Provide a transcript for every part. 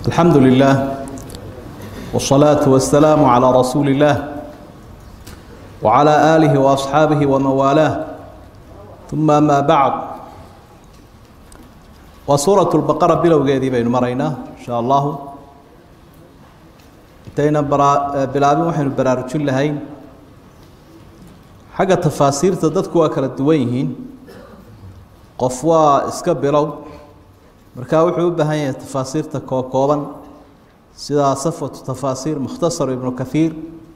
الحمد لله والصلاة والسلام على رسول الله وعلى آله وأصحابه ومن والاه ثم ما بعد وسورة البقرة bilowgeedii baynu maraynaa إن شاء الله intayna bilaabin waxaynu baraarujin lahayn xagga tafaasiirta dadku waa kala duwan yihiin qof waa iska bilow markaa wuxuu u baahan yahay tafaasiirta kookooban sida safwatu tafaasiir mukhtasar ibnu kahiir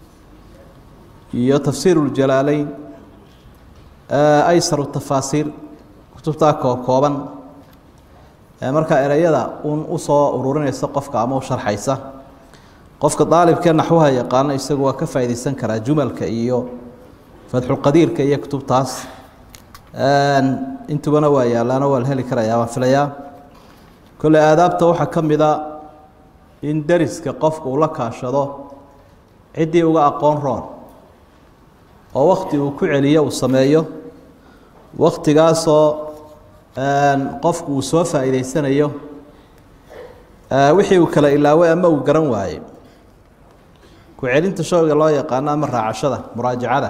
iyo tafsiir اljalaaleyn aysaru tafaasiir kutubtaa kookooban markaa ereyada un usoo ururinaysa qofka ama u sharxaysa qofka daalibkee naxwaha yaqaano isagu waa ka faaideysan karaa jumalka iyo fatxulqadiirka iyo kutubtaas intubana waa yaalaano waa la heli karayaa waan filayaa kolley aadaabta waxaa ka mida in deriska qofka uu la kaashado ciddii uga aqoon roon oo wakti uu ku celiyo uu sameeyo waktigaasoo qofku uu soo faa'iideysanayo wixii uu kala ilaaway ama uu garan waayey ku-celinta showga loo yaqaano ama raacashada muraajacada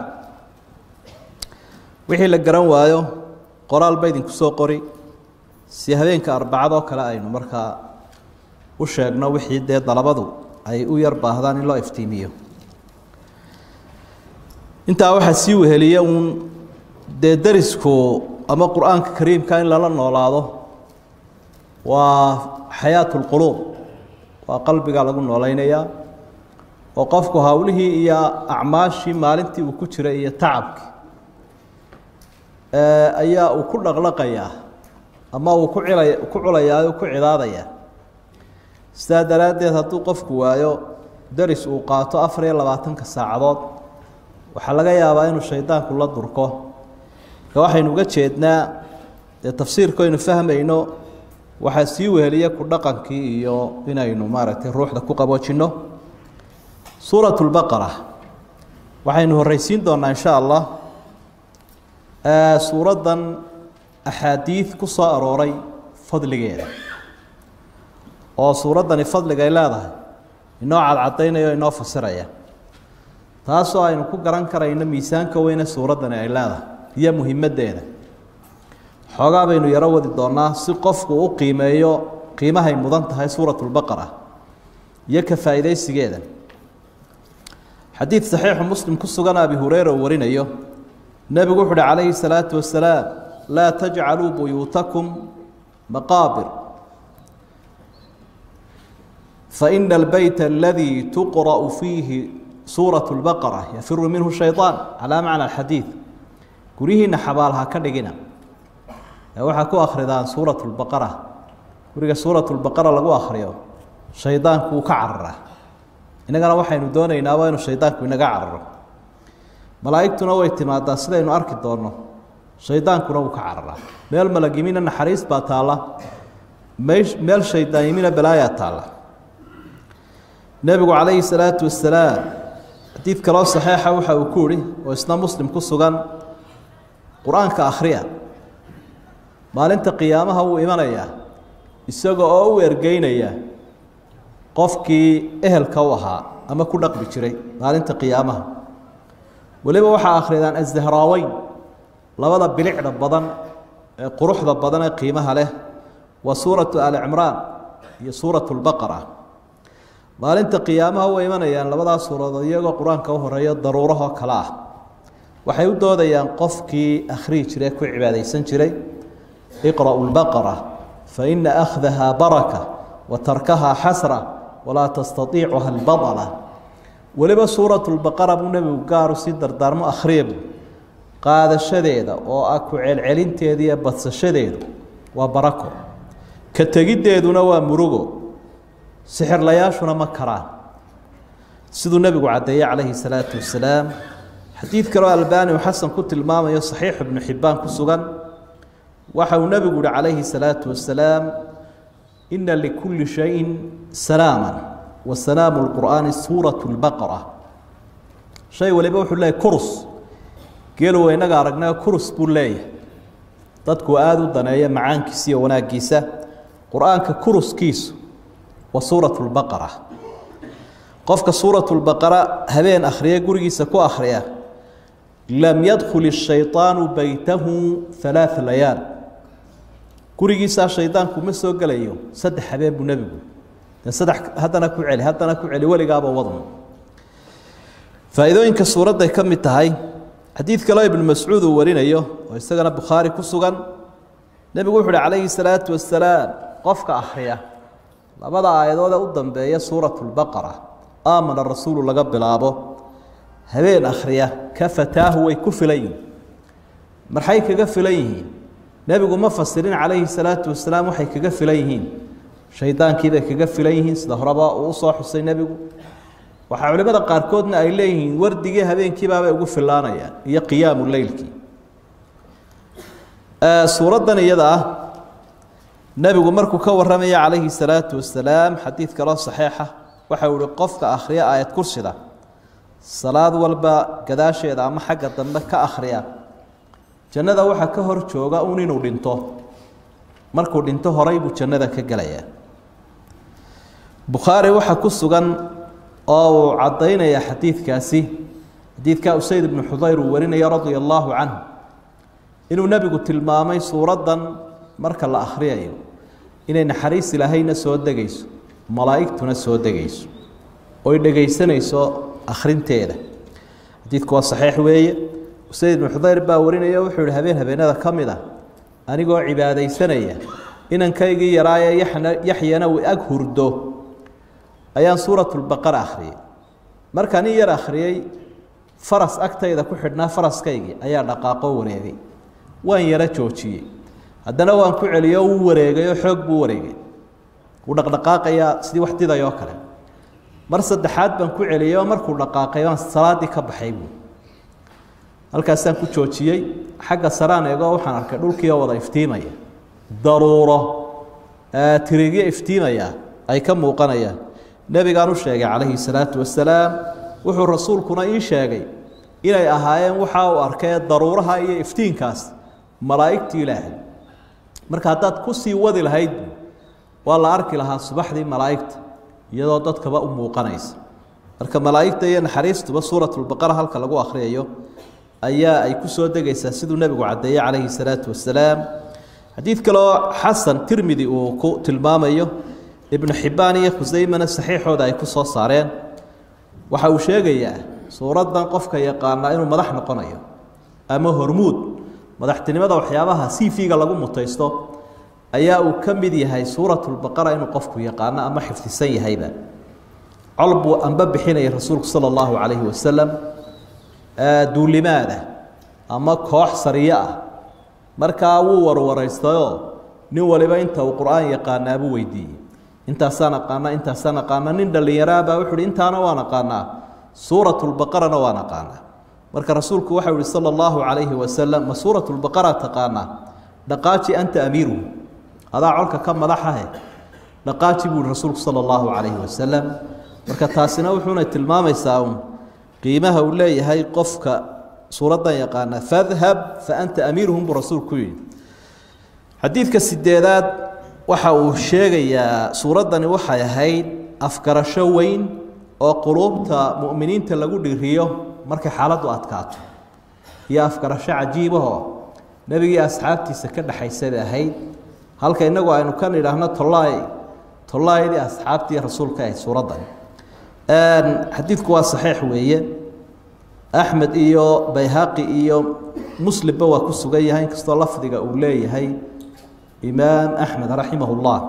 wixii la garan waayo qoraal ba idinku soo qori si habeenka arbacadoo kale aynu markaa u sheegno wixii dee dalabadu ay u yar baahdaan in loo iftiimiyo intaa waxaa sii weheliya uun dee derisku ama qur-aanka kariimka in lala noolaado waa xayaatu lquluub waa qalbiga lagu noolaynayaa oo qofku howlihii iyo acmaashii maalintii uu ku jiray iyo tacabkii ayaa uu ku dhaqlaqayaa ama uu ku cilay ku culayaa ku cidaadaya sidaa daraaddeed hadduu qofku waayo deris uu qaato afar iyo labaatanka saacadood waxaa laga yaabaa inuu shaydaanku la durko marka waxaynu uga jeednaa dee tafsiirku aynu fahmayno waxaa sii weheliya ku dhaqankii iyo inaynu maaragtay ruuxda ku qaboojinno suurat lbaqara waxaynu horreysiin doonaa insha allah suuraddan axaadiid ku soo arooray fadligeeda oo suuraddani fadligay leedahay inoo cadcadaynaya o inoo fasiraya taasoo aynu ku garan karayno miisaanka weyne suuraddani ay leedahay iyo muhimaddeeda xoogaa baynu yaro wadi doonaa si qofku u qiimeeyo qiimahay mudan tahay suurat lbaqara iyo ka faa'iidaysigeeda xadiid saxiixu muslim ku sugan abi hureyra uu warinayo nebigu wuxu uhi calayhi salaatu wasalaam laa tajcaluu buyuutakum maqaabir faina albeyt aladii tuqra'u fiihi suuratu lbaqara yafiru minhu shayطaan calaa macna alxadiid guryihiina xabaal ha ka dhigina waxaa ku akridaan suurat lbaqara guriga suurat lbaqara lagu akriyo shaydaanku uu ka cararaa innagana waxaynu doonaynaa waa inuu shaydaanku inaga cararo malaa'igtuna way timaadaa sidaynu arki doonno shaydaankuna wuu ka cararaa meel malagimina naxariis baa taalla meel shaydaanyimina balaayaa taalla nebigu calayhi salaatu wasalaam xadiid kaloo saxiixa waxa uu ku ihi oo isna muslim ku sugan qur-aanka akhriya maalinta qiyaamaha wuu imanayaa isaga oo u ergeynaya qofkii ehelka u ahaa ama ku dhaqmi jiray maalinta qiyaamaha weliba waxaa akhriyadaan azdahraaweyn labada bilicda badan ee quruxda badan ee qiimaha leh waa suuratu ali cimraan iyo suuratu lbaqara maalinta qiyaamaha way imanayaan labadaas suuradood iyagoo qur-aanka u horeeyo daruurahoo kale ah waxay u doodayaan qofkii akhrihi jiray ku cibaadaysan jiray iqra'u lbaqara faina akhdaha baraka wa tarkaha xasra walaa tastaiicuha albadla weliba suuratu lbaqara buu nebigu gaaru si dardaarmo akhriyabu qaadashadeeda oo ah ku celcelinteeda iyo badsashadeedu waa barako ka tegiddeeduna waa murugo sixirlayaashuna ma karaan siduu nebigu caddeeyey calayhi salaatu wasalaam xadiid kaloo albaani uu xasan ku tilmaamayo saxiix ibnu xibbaan ku sugan waxa uu nebigu yihi calayhi salaatu wasalaam ina likulli shayin salaama wa salaamu lqur'aani suuratu lbaqara shay waliba wuxuu leeyahy kurus geeluwa innaga aragnaa kurus buu leeyahay dadku aada u daneeya macaankiisa iyo wanaaggiisa qur-aanka kuruskiisu wa suuratu lbaqara qofka suuratu lbaqara habeen akhriya gurigiisa ku akhriya lam yadkhul ishayطaanu beytahu halaaثa layaal gurigiisaa shaydaanku ma soo gelayo saddex habeen buu nebigu dee saddex haddana ku celi haddana ku celi weligaaba wadno faa'iidooyinka suuradday ka mid tahay xadiid kaloo ibnu mascuud uu warinayo oo isagana bukhaari ku sugan nebigu wuxu uhi calayhi salaatu wasalaam qofka akhriya labada aayadood ee u dambeeya suuratu lbaqara aamana rasuulu laga bilaabo habeen akhriya ka fataahu way ku filan yihiin maxay kaga filan yihiin nebigu ma fasirin calayhi salaatu wasalaam waxay kaga filan yihiin shaydaankiibay kaga filan yihiin sida horeba uu usoo xusay nebigu waxaa culimada qaarkoodna ay leeyihiin wardigii habeenkiibaabay ugu filaanayaan iyo qiyaamu leylkii suuraddan iyada ah nebigu markuu ka warramaya calayhi salaatu wasalaam xadiid kaloo saxiixa waxa uu ihi qofka akhriya aayad kursida salaad walba gadaasheeda ama xagga dambe ka akhriya jannada waxaa ka hor jooga un inuu dhinto markuu dhinto horay buu jannada ka gelayaa bukhaari waxaa ku sugan oo uu caddaynaya xadiidkaasi xadiidka usayd ibnu xudayr uu warinaya radia allaahu canhu inuu nebigu tilmaamay suuraddan marka la akhriyayo inay naxariis ilaahayna soo degayso malaa'igtuna soo degayso oy dhegaysanayso akhrinteeda xadiidku waa saxiix weeye usayd ibnu xudayr baa warinaya wuxuu yihi habeen habeenada ka mid a anigoo cibaadaysanaya inankaygii yaraaye yaxyana uu ag hurdo ayaan suuratulbaqara akhriyey markaan in yar akhriyey faras agtayda ku xidhnaa faraskaygii ayaa dhaqaaqoo wareegay waan yaro joojiyey haddana waan ku celiyo wuu wareegay oo xoog buu wareegay wuu dhaqdhaqaaqayaa sidii wax didayoo kale mar saddexaad baan ku celiyey oo markuu dhaqaaqay baan salaaddii ka baxay buu halkaasaan ku joojiyey xagga saraan eegoo waxaan arkay dhulkiioo wada iftiimaya daruuro tirigyo iftiimaya ay ka muuqanayaan nebigaan u sheegay calayhi salaatu wasalaam wuxuu rasuulkuna ii sheegay inay ahaayeen waxa uu arkay daruuraha iyo iftiinkaas malaa'igtii ilaahay marka haddaad ku sii wadi lahayd waa la arki lahaa subaxdii malaa'igta iyadoo dadkaba u muuqanaysa marka malaa'igta iyo naxariistuba suuratulbaqara halka lagu akhriyayo ayaa ay ku soo degaysaa siduu nebigu caddeeyey calayhi salaatu wasalaam xadiid kaloo xasan tirmidi uu ku tilmaamayo ibnu xibbaan iyo khusaymana saxiixooda ay ku soo saareen waxa uu sheegayaa suuraddan qofka yaqaanaa inuu madax noqonayo ama hormuud madaxtinimada waxyaabaha cv-ga lagu mutaysto ayaa uu ka mid yahay suuratulbaqara inuu qofku yaqaano ama xifdisan yahayba col buu anba bixinayay rasuulku sala allahu calayhi wasalam duulimaada ama koox sariyo ah markaa wuu warwaraystayoo nin waliba inta uu qur-aan yaqaanaabuu weydiiyey intaasaan aqaanaa intaasaan aqaanaa nin dhallinyaraabaa wuxu uhi intaana waan aqaanaa suuratulbaqarana waan aqaanaa marka rasuulku waxau ihi sala allahu calayhi wasalam ma suuratulbaqara taqaanaa dhaqaaji anta amiiruhu adaa colka ka madaxahe dhaqaaji buu ihi rasuulku sala allahu calayhi wasalam marka taasina wuxuuna tilmaamaysaa un qiimaha uu leeyahay qofka suuraddan yaqaana fadhab fa anta amiiruhum buu rasuulku yidhi xadiidka sideedaad waxa uu sheegayaa suuraddani waxay ahayd afgarasho weyn oo quluubta mu'miniinta lagu dhiriyo markay xaaladdu adkaato iyo afgarasho cajiibahoo nebigii asxaabtiisa ka dhexaysay bay ahayd halka innagu aynu ka nidhaahno tollaay tollaayadii asxaabtii rasuulka ahayd suuraddan xadiidku waa saxiix weeye axmed iyo bayhaqi iyo muslimba waa ku sugan yahay inkastoo lafdiga uu leeyahay imaam axmed raximah ullah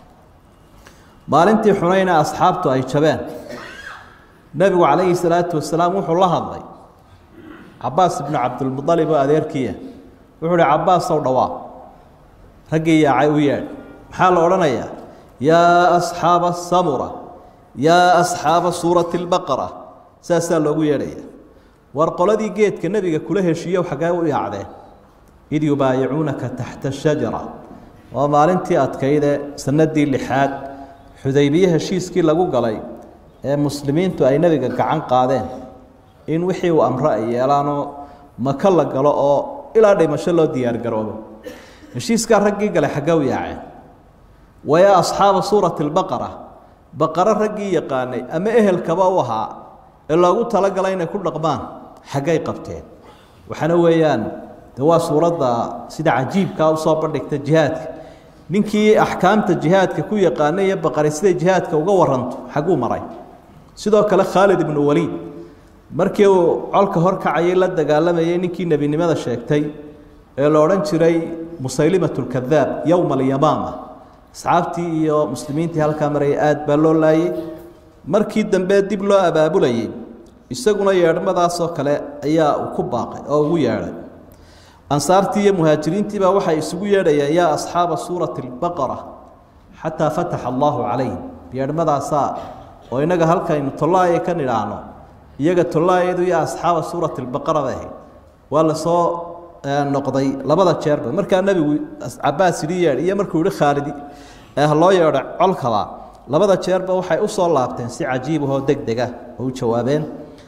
maalintii xunayna asxaabtu ay jabeen nebigu calayhi salaatu wasalaam wuxuu la hadlay cabaas ibnu cabdilmualib oo adeerkiiya wuxuu uhi cabaasow dhawaa raggii yaacay u yeedh maxaa la odhanayaa yaa asxaaba samura yaa asxaaba suurati lbaqara saasaa loogu yeedhaya war qoladii geedka nebiga kula heshiiyo xaggee u yaacdeen id yubaayicuunaka taxta shajara waa maalintii adkayde sanadii lixaad xudaybiye heshiiskii lagu galay ee muslimiintu ay nebiga gacan qaadeen in wixii uu amro ay yeelaanoo maka la galo oo ilaa dhimasho loo diyaargaroobo heshiiskaa raggii galay xaggee u yaaceen wayaa asxaaba suurati lbaqara baqaro raggii yaqaanay ama ehelkaba u ahaa ee loogu talagalay inay ku dhaqmaan xaggay qabteen waxaana weeyaan de waa suuradda sida cajiibkaa usoo bandhigta jihaadka ninkii axkaamta jihaadka ku yaqaanay iyo baqari siday jihaadka uga waranto xagguu maray sidoo kale khaalid ibnu waliid markii uu colka horkacayay la dagaalamayay ninkii nebinimada sheegtay ee la odhan jiray musaylimat lkadaab yowma alyamaama asxaabtii iyo muslimiintii halkaa marayay aad baa loo laayay markii dambe dib loo abaabulayay isaguna yeedhmadaasoo kale ayaa uu ku baaqay oo ugu yeedhay ansaartii iyo muhaajiriintiibaa waxay isugu yeedhayeen yaa asxaaba suurati albaqara xataa fataxa allaahu calayhim yeedhmadaasaa oo innaga halkaynu tollaaya ka nidhaahno iyaga tollaayadu iyo asxaaba suurati albaqara bay ahayd waa lasoo noqday labada jeerba markaa nebigu cabaas yidhi yeedh iyo markuu yihi khaalidi ee loo yeedho colkaba labada jeerba waxay u soo laabteen si cajiibahoo deg dega oo u jawaabeen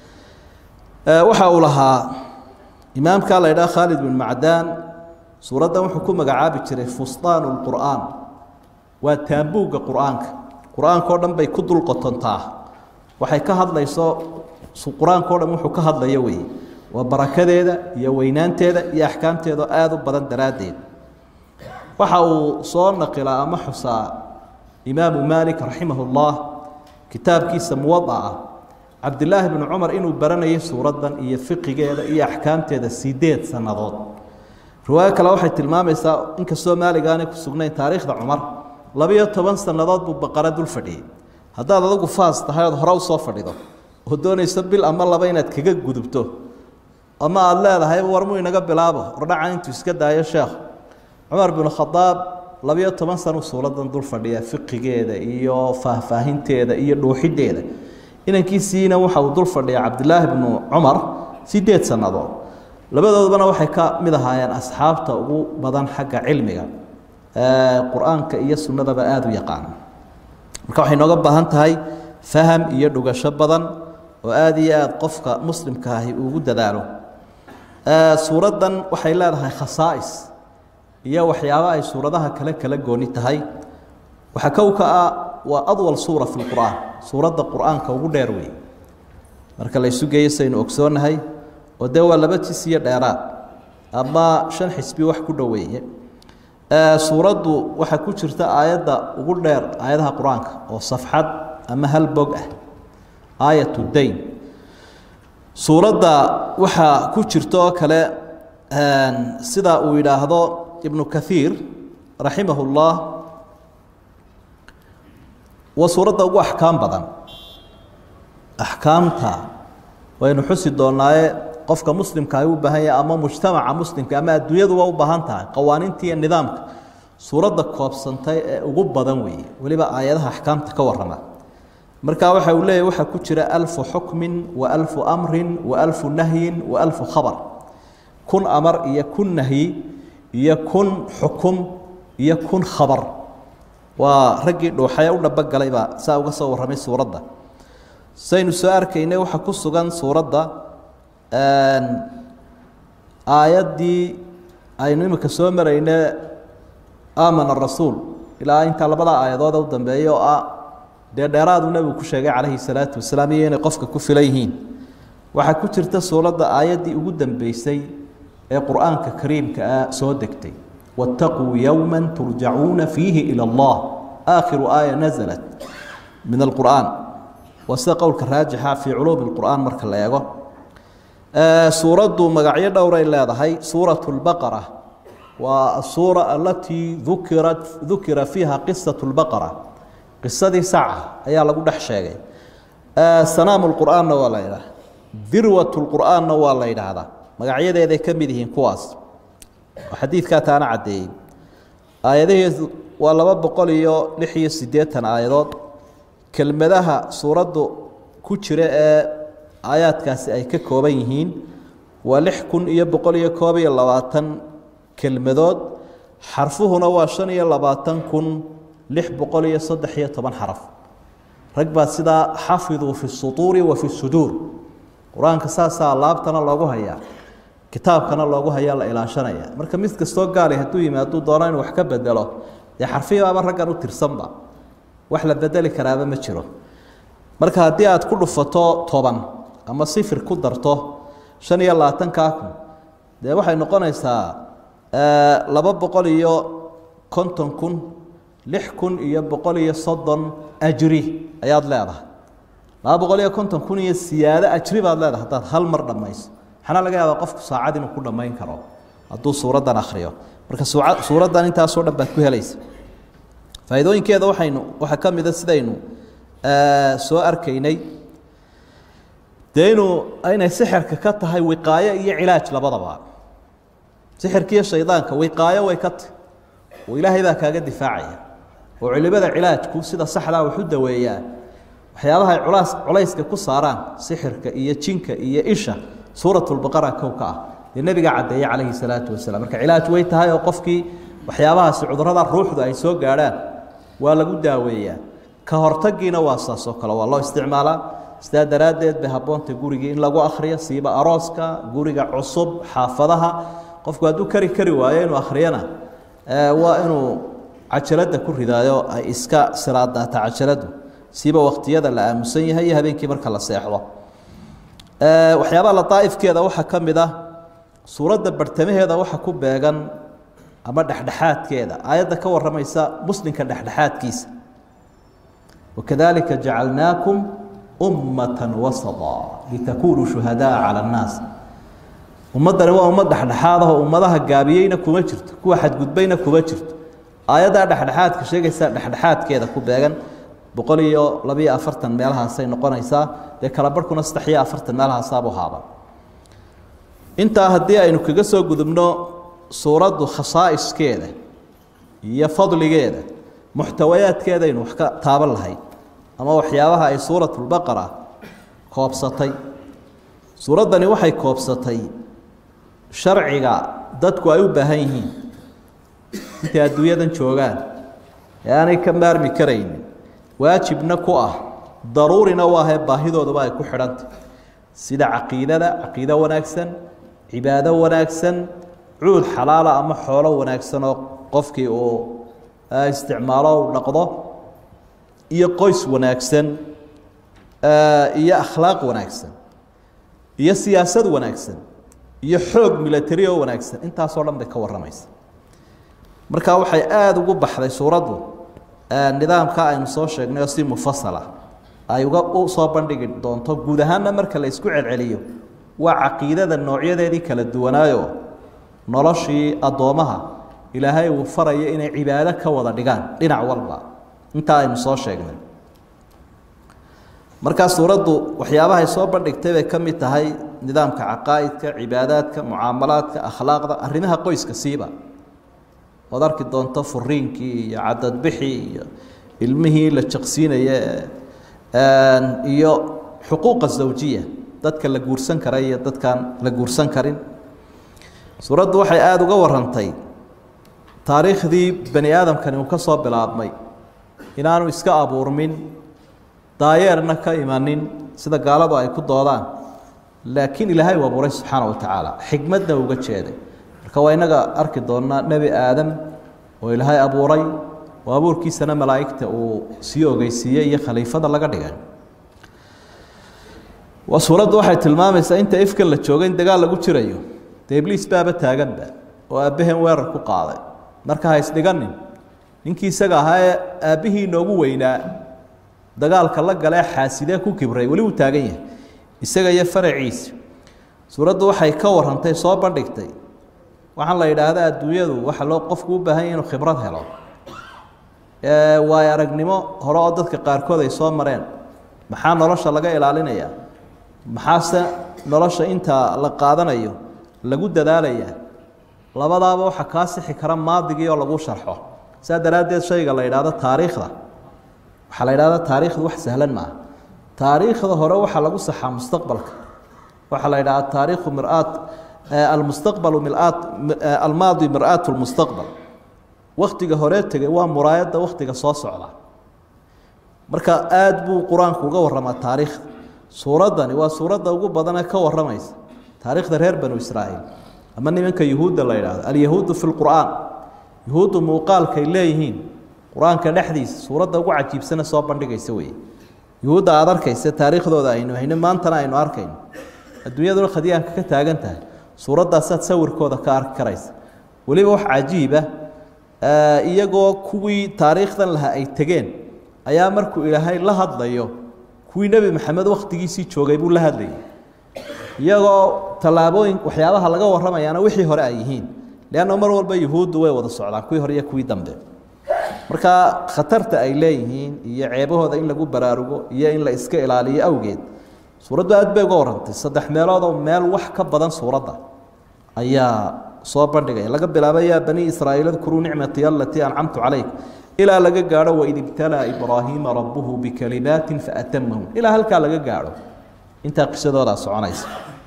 waxa uu lahaa imaamkaa la ydhaha khaalid bin macdaan suuraddan wuxuu ku magacaabi jiray fustaanu lqur'aan waa taambuugga qur'aanka qur-aanka o dhan bay ku dul qotontaa waxay ka hadlayso qur-aanka o dhan wuxuu ka hadlayo weeye waa barakadeeda iyo weynaanteeda iyo axkaamteeda oo aada u badan daraaddeed waxa uu soo naqilaa ama xusaa imaamu maalik raximah ullah kitaabkiisa muwadaca cabdilaahi bnu cumar inuu baranayay suuraddan iyo fiqigeeda iyo axkaamteeda sideed sannadood riwaayo kale waxay tilmaamaysaa inkastoo maalig aanay ku sugnayn taariikhda cumar labiyo toban sannadood buu baqara dul fadhiyey haddaad adigu faas tahay ood hore usoo fadhido oo doonayso bil ama laba inaad kaga gudubto ama aada leedahay warmuu inaga bilaabo ordhaca intuu iska daayo sheekh cumar binu khadaab labiyo toban sanu suuradan dul fadhiya fiqigeeda iyo faahfaahinteeda iyo dhuuxideeda inankiisiina waxa uu dul fadhiya cabdilaahi bnu cumar sideed sannadood labadoodbana waxay ka mid ahaayeen asxaabta ugu badan xagga cilmiga qur-aanka iyo sunnadaba aada u yaqaana marka waxay nooga baahan tahay faham iyo dhugasho badan oo aada iyo aada qofka muslimka ahi ugu dadaalo suuraddan waxay leedahay khasaa'is iyo waxyaabo ay suuradaha kale kala gooni tahay waxaa kowka ah waa adwal suura fi lqur'aan suuradda qur-aanka ugu dheer weeye marka la ysu geeyo saynu ogsoonnahay oo dee waa laba jis iyo dheeraad ama shan xisbi wax ku dhoweeye suuraddu waxaa ku jirta aayadda ugu dheer aayadaha qur-aanka oo safxad ama hal bog ah aayat dayn suuradda waxaa ku jirta oo kale sida uu yidhaahdo ibnu kaiir raximah اllah waa suuradda ugu axkaam badan axkaamta waynu xusi doonaaye qofka muslimka ay u baahan yahay ama mujtamaca muslimka ama adduunyaduba u baahan tahay qawaaniinta iyo nidaamka suuradda koobsantay ee ugu badan weeye weliba aayadaha axkaamta ka warrama marka waxa uu leeyahy waxaa ku jira alfu xukmin wa alfu amrin wa alfu nahyin wa alfu khabar kun amar iyo kun nahyi iyo kun xukum iyo kun khabar waa raggii dhuuxaya u dhabogalay baa saa uga soo warramay suuradda saynu soo arkaynay waxaa ku sugan suuradda aayaddii aynu imika soo marayne aamana rasuul ilaa intaa labada aayadood u dambeeya oo ah dee dheeraadu nebigu ku sheegay calayhi salaatu wasalaam iyo inay qofka ku filan yihiin waxaa ku jirta suuradda aayaddii ugu dambeysay ee qur-aanka kariimka ah soo degtay waataquu yowma turjacuuna fiihi ila allah aakhiru aaya nasalat min alqur'aan waa sida qowlka raajixa fii culuumi lqur'aan marka la eego suuraddu magacyo dhowray leedahay suurat lbaqara waa asuura alatii dukirat dukira fiiha qisat lbaqara qisadii saca ayaa lagu dhex sheegay sanaamu lqur'aanna waa la yidhaha dirwat lqur'aanna waa la yidhaahdaa magacyadeeday ka mid yihiin kuwaas oo xadiidkaa taana caddeeyey aayadaheedu waa laba boqol iyo lix iyo siddeetan aayadood kelmadaha suuraddu ku jira ee aayaadkaasi ay ka kooban yihiin waa lix kun iyo boqol iyo koob iyo labaatan kelmadood xarfuhuna waa shan iyo labaatan kun lix boqol iyo saddex iyo toban xaraf rag baa sidaa xafiduu fi sutuuri wa fi suduur qur-aanka saasaa laabtana loogu hayaa kitaabkana loogu hayaa la ilaashanaya marka mid kastoo gaali hadduu yimi hadduu doono inuu wax ka bedelo dee xarfihibaaba raggan u tirsanba wax la bedeli karaaba ma jiro marka haddii aad ku dhufato toban ama sifir ku darto shan iyo labaatankaa kun dee waxay noqonaysaa laba boqol iyo konton kun lix kun iyo boqol iyo soddon ajri ayaad leedahay laba boqol iyo konton kun iyo siyaado ajri baad leedahay haddaad hal mar dhammayso maxaana laga yaabaa qofku saacad inuu ku dhammayn karo hadduu suuraddan akhriyo marka suuraddan intaasoo dhan baad ku helaysa faa'iidooyinkeeda waxaynu waxaa ka mida sidaynu soo arkaynay dee inuu inay sixirka ka tahay wiqaayo iyo cilaaj labadaba sixirkiiyo shaydaanka wiqaayo way ka tahy oo ilaahay baa kaaga difaacaya oo culimada cilaajku sida saxdaa wuxu daweeyaa waxyaabaha ay culaas culayska ku saaraan sixirka iyo jinka iyo isha suuratulbaqara kow ka ah dee nebiga caddeeye calayhi salaatu wasalaam marka cilaaj way tahay oo qofkii waxyaabahaasi cudurrada ruuxdu ay soo gaadhaan waa lagu daaweeyaa ka hortagiina waa saasoo kale waa loo isticmaalaa sidaa daraaddeed bay habboonta gurigii in lagu akhriyo siiba arooska guriga cusub xaafadaha qofku hadduu kari kari waayo inuu akhriyana waa inuu cajaladda ku ridaayo ay iska siraadaata cajaladdu siiba wakhtiyada la aamusan yahay iyo habeenkii marka la seexdo waxyaabaha ladaa'ifkeeda waxaa ka mid ah suuradda bartamaheeda waxa ku beegan ama dhexdhexaadkeeda aayadda ka warramaysa muslimka dhexdhexaadkiisa wakadalika jacalnaakum ummatan wasata litakunuu shuhadaa cala annaas ummaddani waa ummad dhexdhexaad ahoo ummadaha gaabiyeyna kuma jirto kuwa xadgudbayna kuma jirto aayaddaa dhexdhexaadka sheegaysa dhexdhexaadkeeda ku beegan boqol iyo labiyo afartan meelahaasay noqonaysaa dee kala barhkuna saddex iyo afartan meelahaasaabuu haaba intaa haddii aynu kaga soo gudubno suuraddu khasaa'iskeeda iyo fadligeeda muxtawayaadkeedaynu wax ka taaban lahay ama waxyaabaha ay suuratulbaqara koobsatay suuraddani waxay koobsatay sharciga dadku ay u baahan yihiin intay adduunyadan joogaan ee aanay ka maarmi karaynin waajibna ku ah daruurina u ahee baahidooduba ay ku xidhantay sida caqiidada caqiido wanaagsan cibaado wanaagsan cuud xalaala ama xoolo wanaagsan oo qofkii uu isticmaalo u dhaqdo iyo qoys wanaagsan iyo akhlaaq wanaagsan iyo siyaasad wanaagsan iyo xoog milatari oo wanaagsan intaasoo dhan bay ka warramaysa marka waxay aada ugu baxday suuraddu nidaamka aynu soo sheegnay oo si mufasala ay uga u soo bandhigi doonto guud ahaanna marka la isku celceliyo waa caqiidada noocyadeedii kala duwanaayo noloshii addoommaha ilaahay uu faraya inay cibaado ka wada dhigaan dhinac walba intaa aynu soo sheegnay markaa suuraddu waxyaabahay soo bandhigtay bay ka mid tahay nidaamka caqaa'idka cibaadaadka mucaamalaadka akhlaaqda arrimaha qoyska siiba ood arki doonto furiinkii iyo cadadbixii iyo ilmihii la jaqsiinaya iyo xuquuqa zawjiya dadka la guursan kara iyo dadkaan la guursan karin suuraddu waxay aada uga warantay taariikhdii bani aadamkani uu ka soo bilaabmay inaanu iska abuurmin daayeerna ka imanin sida gaaladu ay ku doodaan laakiin ilaahay uu abuuray subxaana wa tacaala xikmadna uga jeeday marka waa innaga arki doonnaa nebi aadam oo ilaahay abuuray oo abuurkiisana malaa'igta uu sii ogeysiiyey iyo khaliifada laga dhigay waa suuraddu waxay tilmaamaysaa inta ifkan la jooga in dagaal lagu jirayo dee ibliis baaba taaganba oo aabbaheen weerar ku qaaday marka ha isdhiganin ninkii isaga ahaa ee aabbihii inoogu weynaa dagaalka la galee xaasidee ku kibray weli uu taagan yahay isaga iyo faraciisa suuraddu waxay ka warantay soo bandhigtay waxaan la yidhaahda adduunyadu waxa loo qofku u baahan yahy inuu khibrad helo waayo aragnimo hore oo dadka qaarkood ay soo mareen maxaa nolosha laga ilaalinayaa maxaase nolosha inta la qaadanayo lagu dadaalayaa labadaaba waxa kaa sixi kara maadigii oo lagu sharxo saa daraaddeed shayga la yidhaahdo taariikhda waxaa la yidhahda taariikhdu wax sahlan maaha taariikhda hore waxaa lagu saxaa mustaqbalka waxaa la yidhahda taariikhu miraat almustaqbalu milaat almaadi mir'aat lmustaqbal waktiga hore tegay waa muraayadda waktiga soo socda marka aada buu qur-aanku uga warramaa taariikhda suuraddani waa suuradda ugu badanee ka warramaysa taariikhda reer banu israa'iil ama nimanka yuhuudda la yidhaahdo alyahuudu fi lqur'aan yuhuuddu muuqaalkay leeyihiin qur-aanka dhexdiisa suuradda ugu cajiibsana soo bandhigaysa weeye yuhuudda aada arkaysa taariikhdooda aynu hayno maantana aynu arkayno adduunyaduna khadyaanka ka taagan tahay suuraddaasaad sawirkooda ka arki karaysa weliba wax cajiiba iyagoo kuwii taariikhdan lahaa ay tegeen ayaa markuu ilaahay la hadlayo kuwii nebi maxamed wakhtigiisii joogay buu la hadlayay iyagoo tallaabooyin waxyaabaha laga warramayaana wixii hore ay yihiin leanna mar walba yuhuuddu way wada socdaan kuwii hore iyo kuwii dambe marka khatarta ay leeyihiin iyo ceebahooda in lagu baraarugo iyo in la iska ilaaliyo awgeed suuraddu aad bay uga warrantay saddex meeloodoo meel wax ka badan suuradda ayaa soo bandhigaya laga bilaabo yaa bani israa'iil adkuruu nicmatii alatii ancamtu calayk ilaa laga gaadho waid ibtalaa ibraahiima rabbuhu bikalimaatin faatamahum ilaa halkaa laga gaadho intaa qisadoodaa soconaysa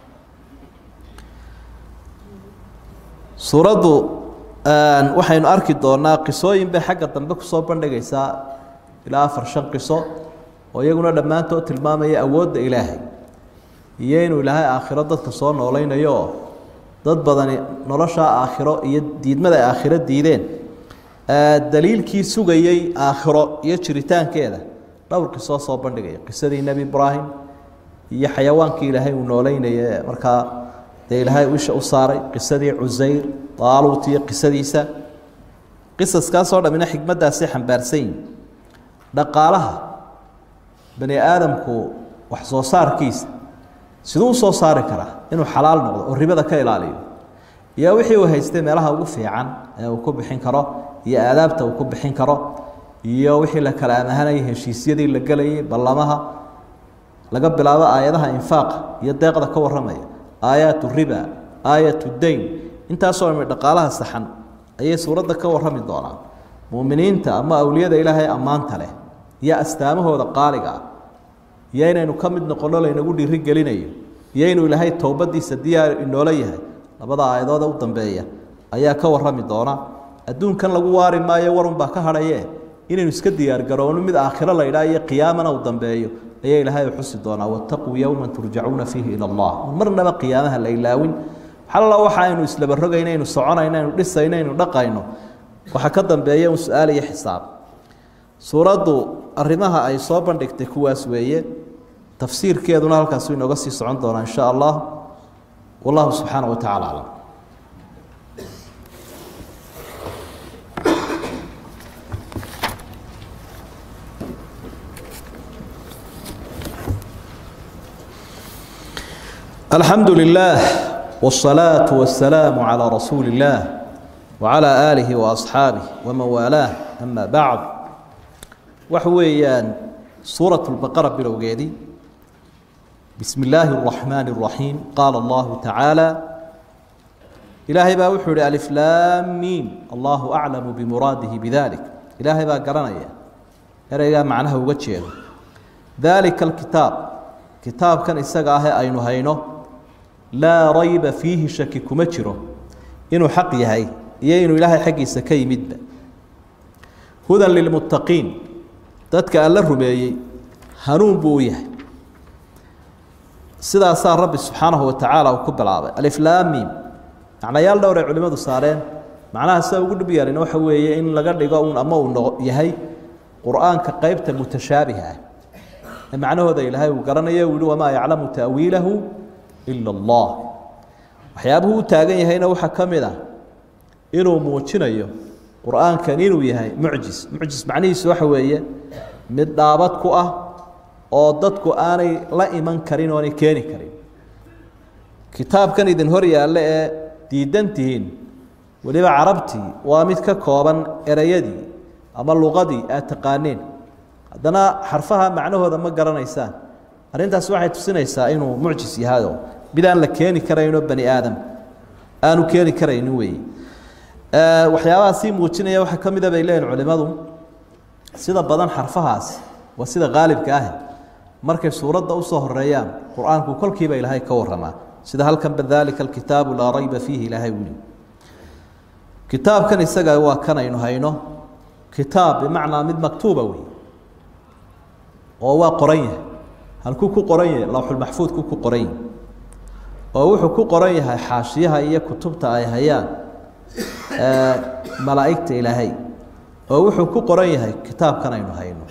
suuraddu waxaynu arki doonaa qisooyin bay xagga dambe kusoo bandhigaysaa ilaa afar shan qiso oo iyaguna dhammaantood tilmaamaya awoodda ilaahay iyo inuu ilaahay aakhiro dadka soo noolaynayo oo dad badani noloshaa aakhiro iyo diidmada ay aakhiro diideen daliilkii sugayey aakhiro iyo jiritaankeeda dhowr qisoo soo bandhigaya qisadii nebi ibraahim iyo xayawaankii ilaahay uu nooleynaya markaa dee ilaahay isha u saaray qisadii cusayr daaluut iyo qisadiisa qisaskaasoo dhammina xikmaddaasay xambaarsan yihin dhaqaalaha bani aadamku wax soo saarkiisa siduu u soo saari karaa inuu xalaal noqdo oo ribada ka ilaaliyo iyo wixii uu haystay meelaha ugu fiican ee uu ku bixin karo iyo aadaabta uu ku bixin karo iyo wixii la kala amahanayay heshiisyadii la gelayay ballamaha laga bilaabo aayadaha infaaqa iyo deeqda ka warramaya aayaatu riba aayatu dayn intaasoo dhami dhaqaalaha saxan ayay suuradda ka warrami doonaan muuminiinta ama awliyada ilaahay ammaanta leh iyo astaamahooda qaaliga ah iyo inaynu ka mid noqonno laynagu dhiiri gelinayo iyo inuu ilaahay towbadiisa diyaar inoola yahay labada aayadooda u dambeeya ayaa ka warrami doona adduunkan lagu waari maayo warunbaa ka hadhaye inaynu iska diyaargarowno mid aakhiro la ydhaa iyo qiyaamana uu dambeeyo ayaa ilaahay u xusi doonaa wattaquu yowma turjacuuna fiihi ila allah marnaba qiyaamaha la ilaawin xalla waxa aynu islaba rogayno aynu soconayno aynu dhisayno aynu dhaqayno waxaa ka dambeeya un su-aal iyo xisaab suuraddu arrimaha ay soo bandhigtay kuwaas weeye tafsiirkeeduna halkaasu inooga sii socon doonaa in sha allah wallahu subxaana wa tacala aclam alxamdu lilah wالsalaaةu wasalaamu calىa rasuuli اllah wacalى aalihi waasxaabih waman waalaah ama bacd waxa weeyaan suuraة اlbaqara bilowgeedii bismi illaahi الraxmaan الraxiim qaala allahu tacaala ilaahay baa wuxuu ihi aliflaamiim allahu aclamu bimuraadihi bidalik ilaahay baa garanaya ereygaa macnaha uga jeedo dalika alkitaab kitaabkan isaga ahee aynu hayno laa rayba fiihi shaki kuma jiro inuu xaq yahay iyo inuu ilaahay xaggiisa ka yimidba hudan lilmuttaqiin dadka alla rumeeyey hanuun buu u yahay sidaasaa rabbi subxaanahu wa tacaala uu ku bilaabay aliflaamiim macnayaal dhowr ay culimmadu saareen macnaha sida ugu dhib yarin waxa weeye in laga dhigo un ama uu no yahay qur-aanka qeybta mutashaabiha ah ee macnahooda ilaahay uu garanayo uu yihi wamaa yaclamu ta'wiilahu ila allah waxyaabuhu u taagan yahayna waxaa ka mid ah inuu muujinayo qur-aankan inuu yahay mucjis mucjis macnihiisu waxa weeye mid dhaabad ku ah oo dadku aanay la iman karin oonay keeni karin kitaabkan idin hor yaalle ee diidan tihiin weliba carabtii waa mid ka kooban ereyadii ama luqadii aad taqaaneen haddana xarfaha macnahooda ma garanaysaan arrintaas waxay tusinaysaa inuu mucjis yahayo mid aan la keeni karaynoo bani aadam aanu keeni karaynin weeye waxyaabaha sii muujinaya waxaa ka mida bay leeyihin culimmadu sida badan xarfahaasi waa sida qaalibka ah markay suuradda usoo horeeyaan qur-aanku kolkiiba ilaahay ka waramaa sida halkanba dalika alkitaabu laa rayba fiihi ilaahay wuli kitaabkan isaga waa kan aynu hayno kitaab bimacnaa mid maktuuba wey oo waa qoran yahay halkuu ku qoran yahay lawxulmaxfuudku ku qoran yahay oo wuxuu ku qoran yahay xaashiyaha iyo kutubta ay hayaan malaa'igta ilaahay oo wuxuu ku qoran yahay kitaabkan aynu hayno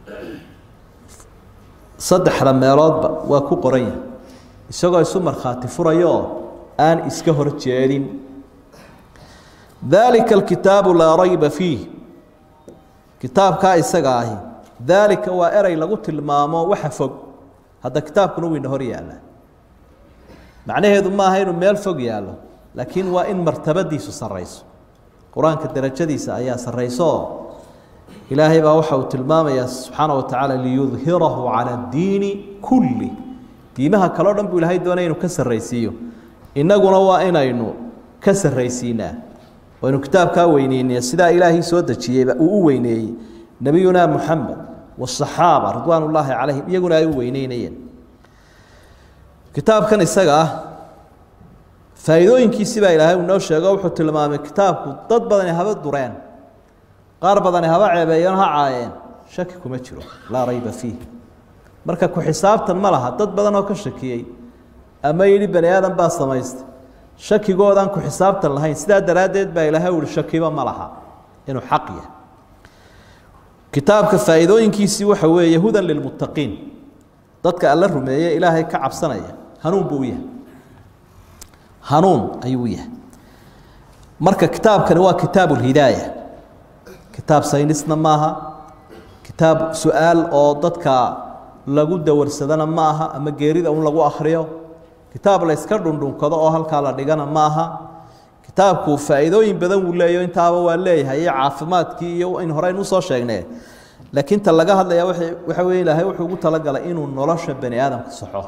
saddexda meeloodba waa ku qoran yahay isagoo isu markhaati furayo oo aan iska hor jeedin daalika alkitaabu laa rayba fiih kitaabkaa isaga ahi daalika waa erey lagu tilmaamo waxa fog hadda kitaabkuna weyna hor yaallaa macnaheedu maaha inuu meel fog yaallo laakiin waa in martabadiisu sarrayso qur-aanka darajadiisa ayaa sarrayso oo ilaahay baa waxa uu tilmaamayaa subxaana wa tacaala liyudhirahu cala addiini kulli diimaha kaleo dhan buu ilaahay doonaya inuu ka sarraysiiyo innaguna waa inaynu ka sarraysiinaa waynu kitaabkaa weyneynaya sidaa ilaahii soo dejiyeyba uu u weyneeyey nebiyuna muxamed wasaxaaba ridwaan ullaahi calayhim iyaguna ay u weyneynayeen kitaabkan isaga ah faa'iidooyinkiisi baa ilaahay uu noo sheego wuxuu tilmaamay kitaabku dad badani haba dureen qaar badani haba ceebeeyeen ha caayeen shaki kuma jiro laa rayba fiih marka ku xisaabtan ma laha dad badan oo ka shakiyey ama yidhi bani aadan baa samaystay shakigoodaan ku xisaabtan lahayn sidaa daraaddeed baa ilaahay uhi shakiba ma laha inuu xaq yahay kitaabka faa'iidooyinkiisii waxa weeye hudan lilmuttaqiin dadka alla rumeeye ilaahay ka cabsanaya hanuun buu u yahay hanuun ayuu u yahay marka kitaabkani waa kitaabu lhidaaya kitaab saynisna maaha kitaab su-aal oo dadka lagu dawarsadana ma aha ama geerida un lagu akhriyo kitaab la yska dhundhunkado oo halkaa la dhigana ma aha kitaabku faa'iidooyin badan wuu leeyo intaaba waa leeyahay iyo caafimaadkii iyo in horeyn usoo sheegnee laakiin ta laga hadlaya waxa weye ilaahay wuxuu ugu talagalay inuu nolosha bani aadamka saxo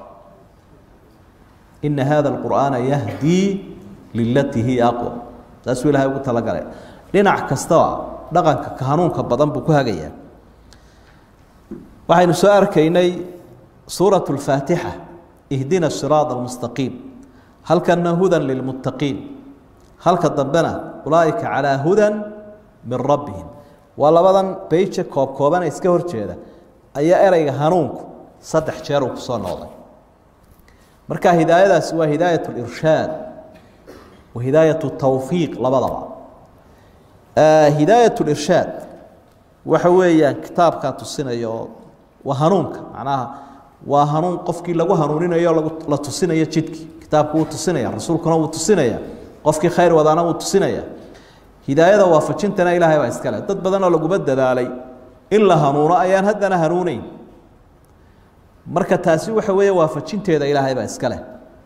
ina hada alqur'aana yahdii lilatii hiya aqwam saasuu ilahay ugu talagalay dhinac kastaba dhaqanka ka hanuunka badan buu ku hagayaa waxaynu soo arkaynay suurat اlfaatixa ihdina siraad almustaqiim halkana hudan lilmuttaqiin halka dambena ulaaئika calىa hudan min rabbihim waa labadan beyje koob koobana iska hor jeeda ayaa ereyga hanuunku saddex jeer uu kusoo noqday marka hidaayadaasi waa hidaayaة اlirshaad wa hidaayaة tawfiiq labadaba hidaayaة اlirshaad waxa weeyaan kitaabkaa tusinaya oo waa hanuunka macnaha waa hanuun qofkii lagu hanuuninayo la tusinayo jidkii kitaabku wuu tusinaya rasuulkuna wuu tusinaya qofkii khayr wadaana wuu tusinaya hidaayada waafajintana ilaahay baa iskale dad badanoo laguma dadaalay in la hanuuno ayaan haddana hanuuneyn marka taasi waxa weeye waafajinteeda ilaahay baa iskale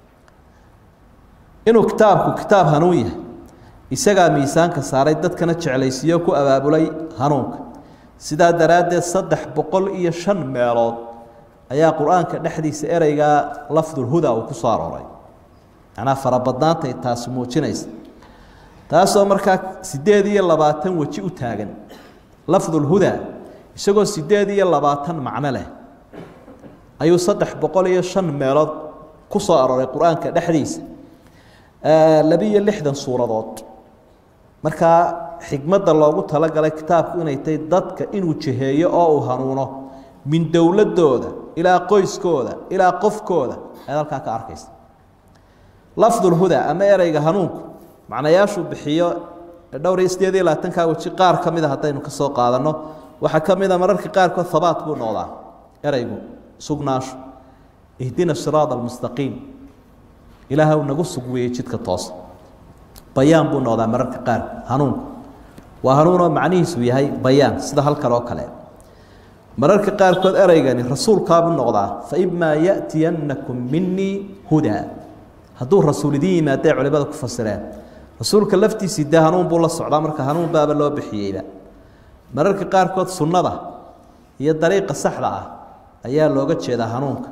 inuu kitaabku kitaab hanuun yahay isagaa miisaanka saaray dadkana jeclaysiiyo ku abaabulay hanuunka sidaa daraaddeed saddex boqol iyo shan meelood ayaa qur-aanka dhexdiisa ereygaa lafdulhuda uu ku soo arooray macnaa farabadnaantay taasi muujinaysa taasoo markaa siddeed iyo labaatan weji u taagan lafdulhuda isagoo siddeed iyo labaatan macno leh ayuu saddex boqol iyo shan meelood ku soo arooray qur-aanka dhexdiisa labiyo lixdan suuradood markaa xikmadda loogu talagalay kitaabku inay tahay dadka inuu jiheeyo oo uu hanuuno min dowladooda ilaa qoyskooda ilaa qofkooda ayaad halkaa ka arkaysa lafdulhuda ama ereyga hanuunku macnayaashuu bixiyo dhowr iyo sideed iyo labaatankaa weji qaar ka mida haddaynu ka soo qaadanno waxaa ka mida mararka qaarkood habaat buu noqdaa ereygu sugnaashu ihdina siraada almustaqiim ilaahw nagu sug weeye jidka toosa bayaan buu noqdaa mararka qaar hanuunku waa hanuunoo macnihiisu yahay bayaan sida halkan oo kale mararka qaarkood ereygani rasuulkaabuu noqdaa faimaa ya'tiyannakum minii hudaa hadduu rasuul idin yimaadee culimada ku fasireen rasuulka laftiisii dee hanuun buu la socdaa marka hanuun baaba loo bixiyeyba mararka qaarkood sunnada iyo dariiqa saxda ah ayaa looga jeedaa hanuunka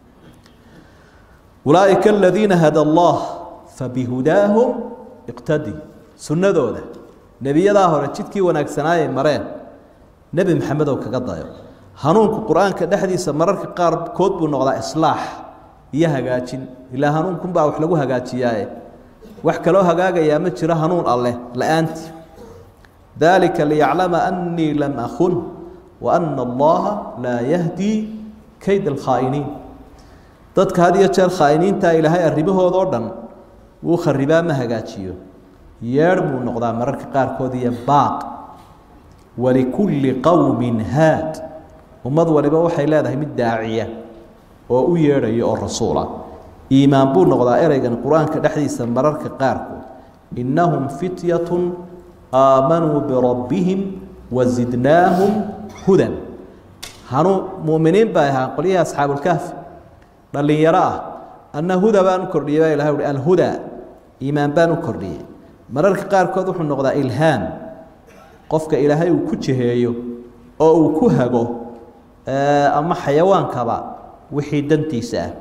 ulaaئika aladiina hada allah fabihudaahum iqtadi sunnadooda nebiyadaa hore jidkii wanaagsanaayay mareen nebi maxamedow kaga dayo hanuunku qur-aanka dhexdiisa mararka qaarkood buu noqdaa islaax iyo hagaajin ilaa hanuunkunbaa wax lagu hagaajiyaaye wax kaloo hagaagayaa ma jiro hanuun alleh la-aantii dalika liyaclama annii lam akun wa ana allaha laa yahdii kayd alkhaa'iniin dadka had iyo jeer khaa'iniinta ilaahay arrimahooda oo dhan wuu kharibaa ma hagaajiyo yeedh buu noqdaa mararka qaarkood iyo baaq walikulli qowmin haad ummad waliba waxay leedahay mid daaciya oo u yeedhaya oo rasuula iimaan buu noqdaa ereygan qur-aanka dhexdiisa mararka qaarkood innahum fityatun aamanuu birabbihim wazidnaahum hudan hanuu muminiin bay ahaa qolyihii asxaabulkahfi dhallinyaro ah anna huda baan u kordhiyey baa ilahay uhi alhudaa iimaan baan u kordhiyey mararka qaarkood wuxuu noqdaa ilhaam qofka ilaahay uu ku jiheeyo oo uu ku hago ama xayawaankaba wixii dantiisa ah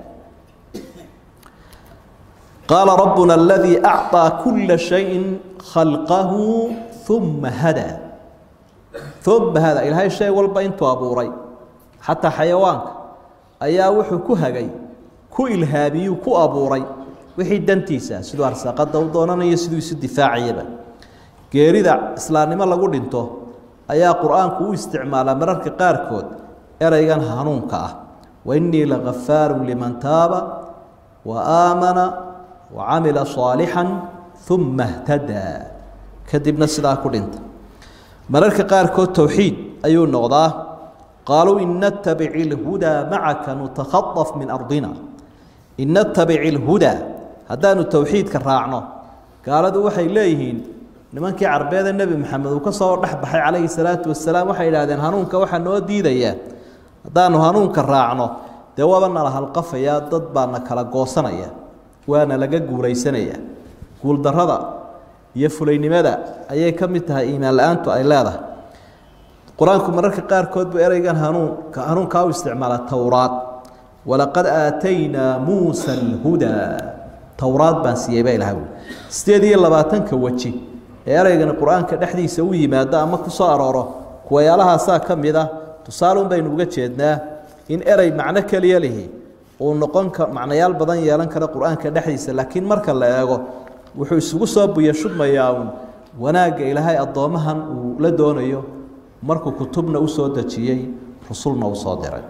qaala rabbuna aladii acطىa kula shayin khalqahu uma hadaa uma hadaa ilaahay shay walba intuu abuuray xataa xayawaanka ayaa wuxuu ku hagay ku ilhaamiyuu ku abuuray wixii dantiisa siduu arsaaqada u doonanayo siduu isu difaacayaba geerida islaamnimo lagu dhinto ayaa qur-aanku u isticmaalaa mararka qaarkood ereygan hanuunka ah wainii lagafaaru liman taaba wa aamana wa camila صaalixا uma اhtadaa kadibna sidaa ku dhinta mararka qaarkood towxiid ayuu noqdaa qaaluu in natabic اlhudaa macaka nutakhaطaf min ardina in natabic اlhudaa haddaanu towxiidka raacno gaaladu waxay leeyihiin nimankii carbeede nebi maxamed uu ka soo dhex baxay calayhi salaatu wasalaam waxay idhahdeen hanuunka waxaa noo diidayaa haddaanu hanuunka raacno dee waaba nala halqafayaa dad baana kala goosanaya waana laga guulaysanaya guuldarrada iyo fulaynimada ayay ka mid tahay iimaan la-aantu ay leedahay qur-aanku mararka qaarkood buu ereygan hanuunka hanuunkaa u isticmaala towraad walaqad aataynaa muusa alhudaa towraad baan siiyey baa ilaha ui sideed iyo labaatanka weji ee ereygani qur-aanka dhexdiisa u yimaado ama ku soo arooro kuwayaalahaasaa ka mid ah tusaalun baynu uga jeednaa in erey macno keliya lihi uu noqon ka macnayaal badan yeelan kara qur-aanka dhexdiisa laakiin marka la eego wuxuu isugu soo buya shubmayaa uun wanaagga ilaahay addoommahan uu la doonayo markuu kutubna u soo dejiyey rusulna u soo diray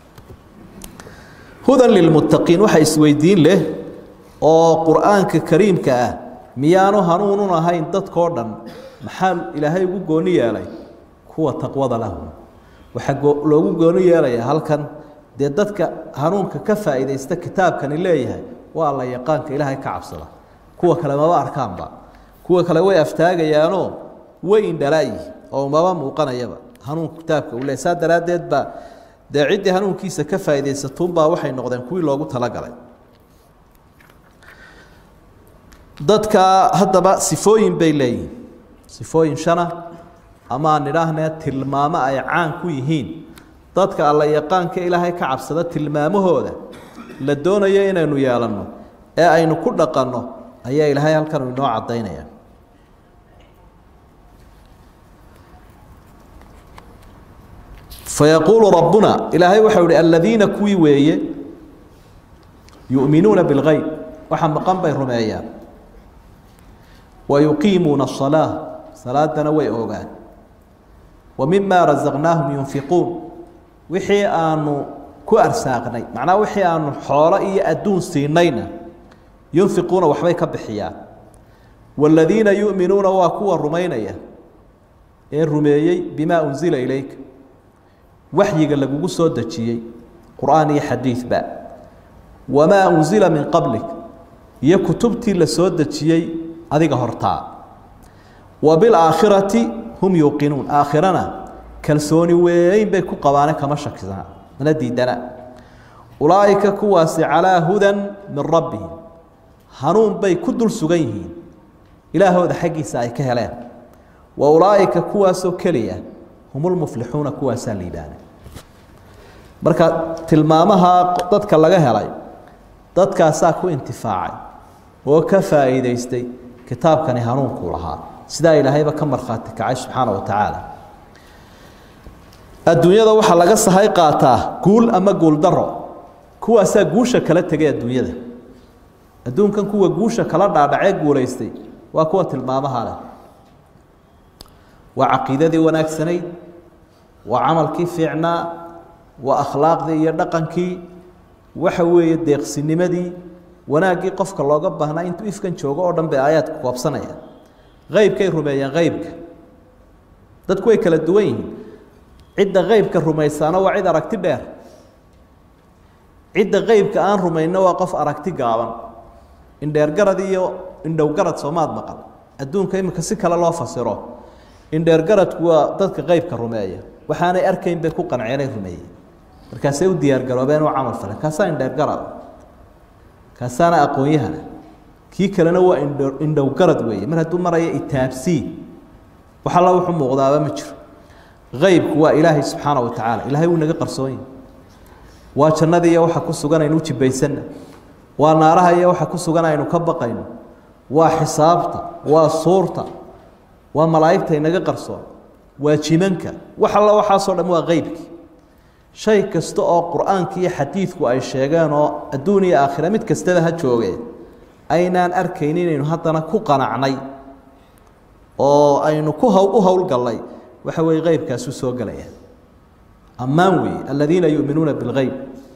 hudan lilmuttaqiin waxa isweydiin leh oo qur-aanka kariimka ah miyaanu hanuunun ahayn dadkoo dhan maxaa ilaahay ugu gooni yeelay kuwa taqwada lahu waxaa loogu gooni yeelayaa halkan dee dadka hanuunka ka faa'iidaysta kitaabkani leeyahay waa la yaqaanka ilaahay ka cabsada kuwa kale maba arkaanba kuwa kale way aftaagayaanoo way indhalaayi oo maba muuqanayaba hanuunka kitaabka uu leeyahy saa daraaddeed baa dee ciddii hanuunkiisa ka faa'iidaysatuunbaa waxay noqdeen kuwii loogu talagalay dadka haddaba sifooyin bay leeyihin sifooyin shana ama aan idhaahnee tilmaamo ay caan ku yihiin dadka alla yaqaanka ilaahay ka cabsada tilmaamahooda la doonayo inaynu yeelanno ee aynu ku dhaqanno ayaa ilaahay halkan inoo caddaynaya fayaquulu rabbuna ilaahay waxau ihi aladiina kuwii weeye yu'minuuna bilgeyb waxa maqan bay rumeeyaan wayuqiimuuna asalaa salaadana way ogaan wa mima rasaqnaahum yunfiquun wixii aanu ku arsaaqnay macnaha wixii aanu xoolo iyo adduun siinayna yunfiquuna waxbay ka bixiyaan waaladiina yu'minuuna waa kuwa rumaynaya ee rumeeyey bimaa unsila ilayka waxyiga lagugu soo dejiyey qur-aan iyo xadiidba wamaa unsila min qablik iyo kutubtii la soo dejiyey adiga hortaa wa bilaakhirati hum yuuqinuun aakhirana kalsooni weyn bay ku qabaane kama shakisana mana diidana ulaa'ika kuwaasi calaa hudan min rabbihim hanuun bay ku dul sugan yihiin ilaahooda xaggiisa ay ka heleen wa ulaa'ika kuwaasoo keliya hum lmuflixuuna kuwaasaa liibaana marka tilmaamaha dadka laga helay dadkaasaa ku intifaacay oo ka faa'iidaystay kitaabkani hanuunkuu lahaa sidaa ilaahayba ka markhaati kacay subxaana wa tacaala adduunyada waxaa laga sahay qaataa guul ama guuldaro kuwaasaa guusha kala tegay adduunyada adduunkan kuwa guusha kala dhaadhacee guulaystay waa kuwa tilmaamaha leh waa caqiidadii wanaagsanayd waa camalkii fiicnaa waa akhlaaqdii iyo dhaqankii waxa weeye deeqsinimadii wanaaggii qofka looga baahnaa intuu ifkan joogo oo dhan bay aayaadka koobsanayaan eybkay rumeeyeen eybka dadku way kala duwan yihiin cidda qeybka rumaysaana waa cid aragti dheer cidda qeybka aan rumayno waa qof aragti gaaban indheergarad iyo indhowgarad soomaad maqal adduunka iminka si kale loo fasiro indheergaradku waa dadka qeybka rumeeya waxaanay arkayn bay ku qanceenay rumeeyeen markaasay u diyaargaroobeen u camal faleen kaasaa indheergarad kaasaana aqoon-yahana kii kalena waa indh indhowgarad weeye mar hadduu maraya itaabsii wax alla wuxuu muuqdaaba ma jiro qeybku waa ilaahay subxaana wa tacaala ilaahay wuu naga qarsoonyahy waa jannadii iyo waxa ku sugan aynu u jibaysanna waa naaraha iyo waxa ku sugan aynu ka baqayno waa xisaabta waa suurta waa malaa'igta inaga qarsoon waa jimanka wax alla waxaasoo dham waa qeybkii shay kasta oo qur-aanka iyo xadiidku ay sheegeen oo adduun iyo aakhira mid kastaba ha joogeen aynaan arkayn inaynu haddana ku qanacnay oo aynu ku haw u howlgallay waxa weeye qeybkaasu soo gelaya ammaan weeye aladiina yu'minuuna bilgeyb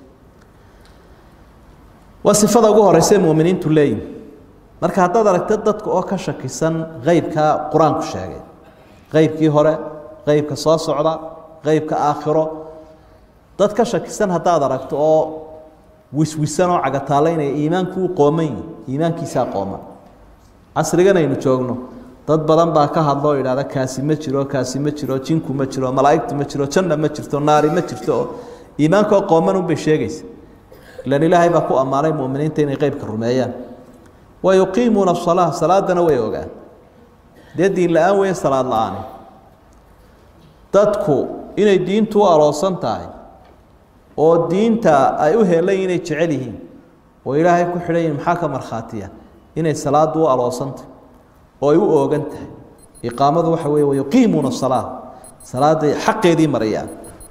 waa sifada ugu horeysa muminiintu leeyihin marka haddaad aragta dadka oo ka shakisan qeybkaa qur-aanku sheegay qeybkii hore qeybka soo socda qeybka aakhiro dad ka shakisan haddaad aragto oo wiswisan oo cagataalaynaya iimaanku u qooman yihi iimaankiisaa qooman casrigan aynu joogno dad badan baa ka hadlo oo idhahda kaasi ma jiro kaasi ma jiro jinku ma jiro malaa'igtu ma jiro janna ma jirto naari ma jirto oo iimaankaoo qooman unbay sheegaysa ilan ilaahay baa ku ammaanay muminiinta inay qeybka rumeeyaan wa yuqiimuuna asalaa salaadana way ogaan dee diin la-aan weeye salaad la-aani dadku inay diintu u aloosan tahay oo diinta ay u helan inay jecel yihiin oo ilaahay ku xidhan yihin maxaa ka markhaatiya inay salaadu u aloosantahy oo ay u oogan tahay iqaamadu waxa weeye wayuqiimuuna asalaa salaaday xaqeedii marayaan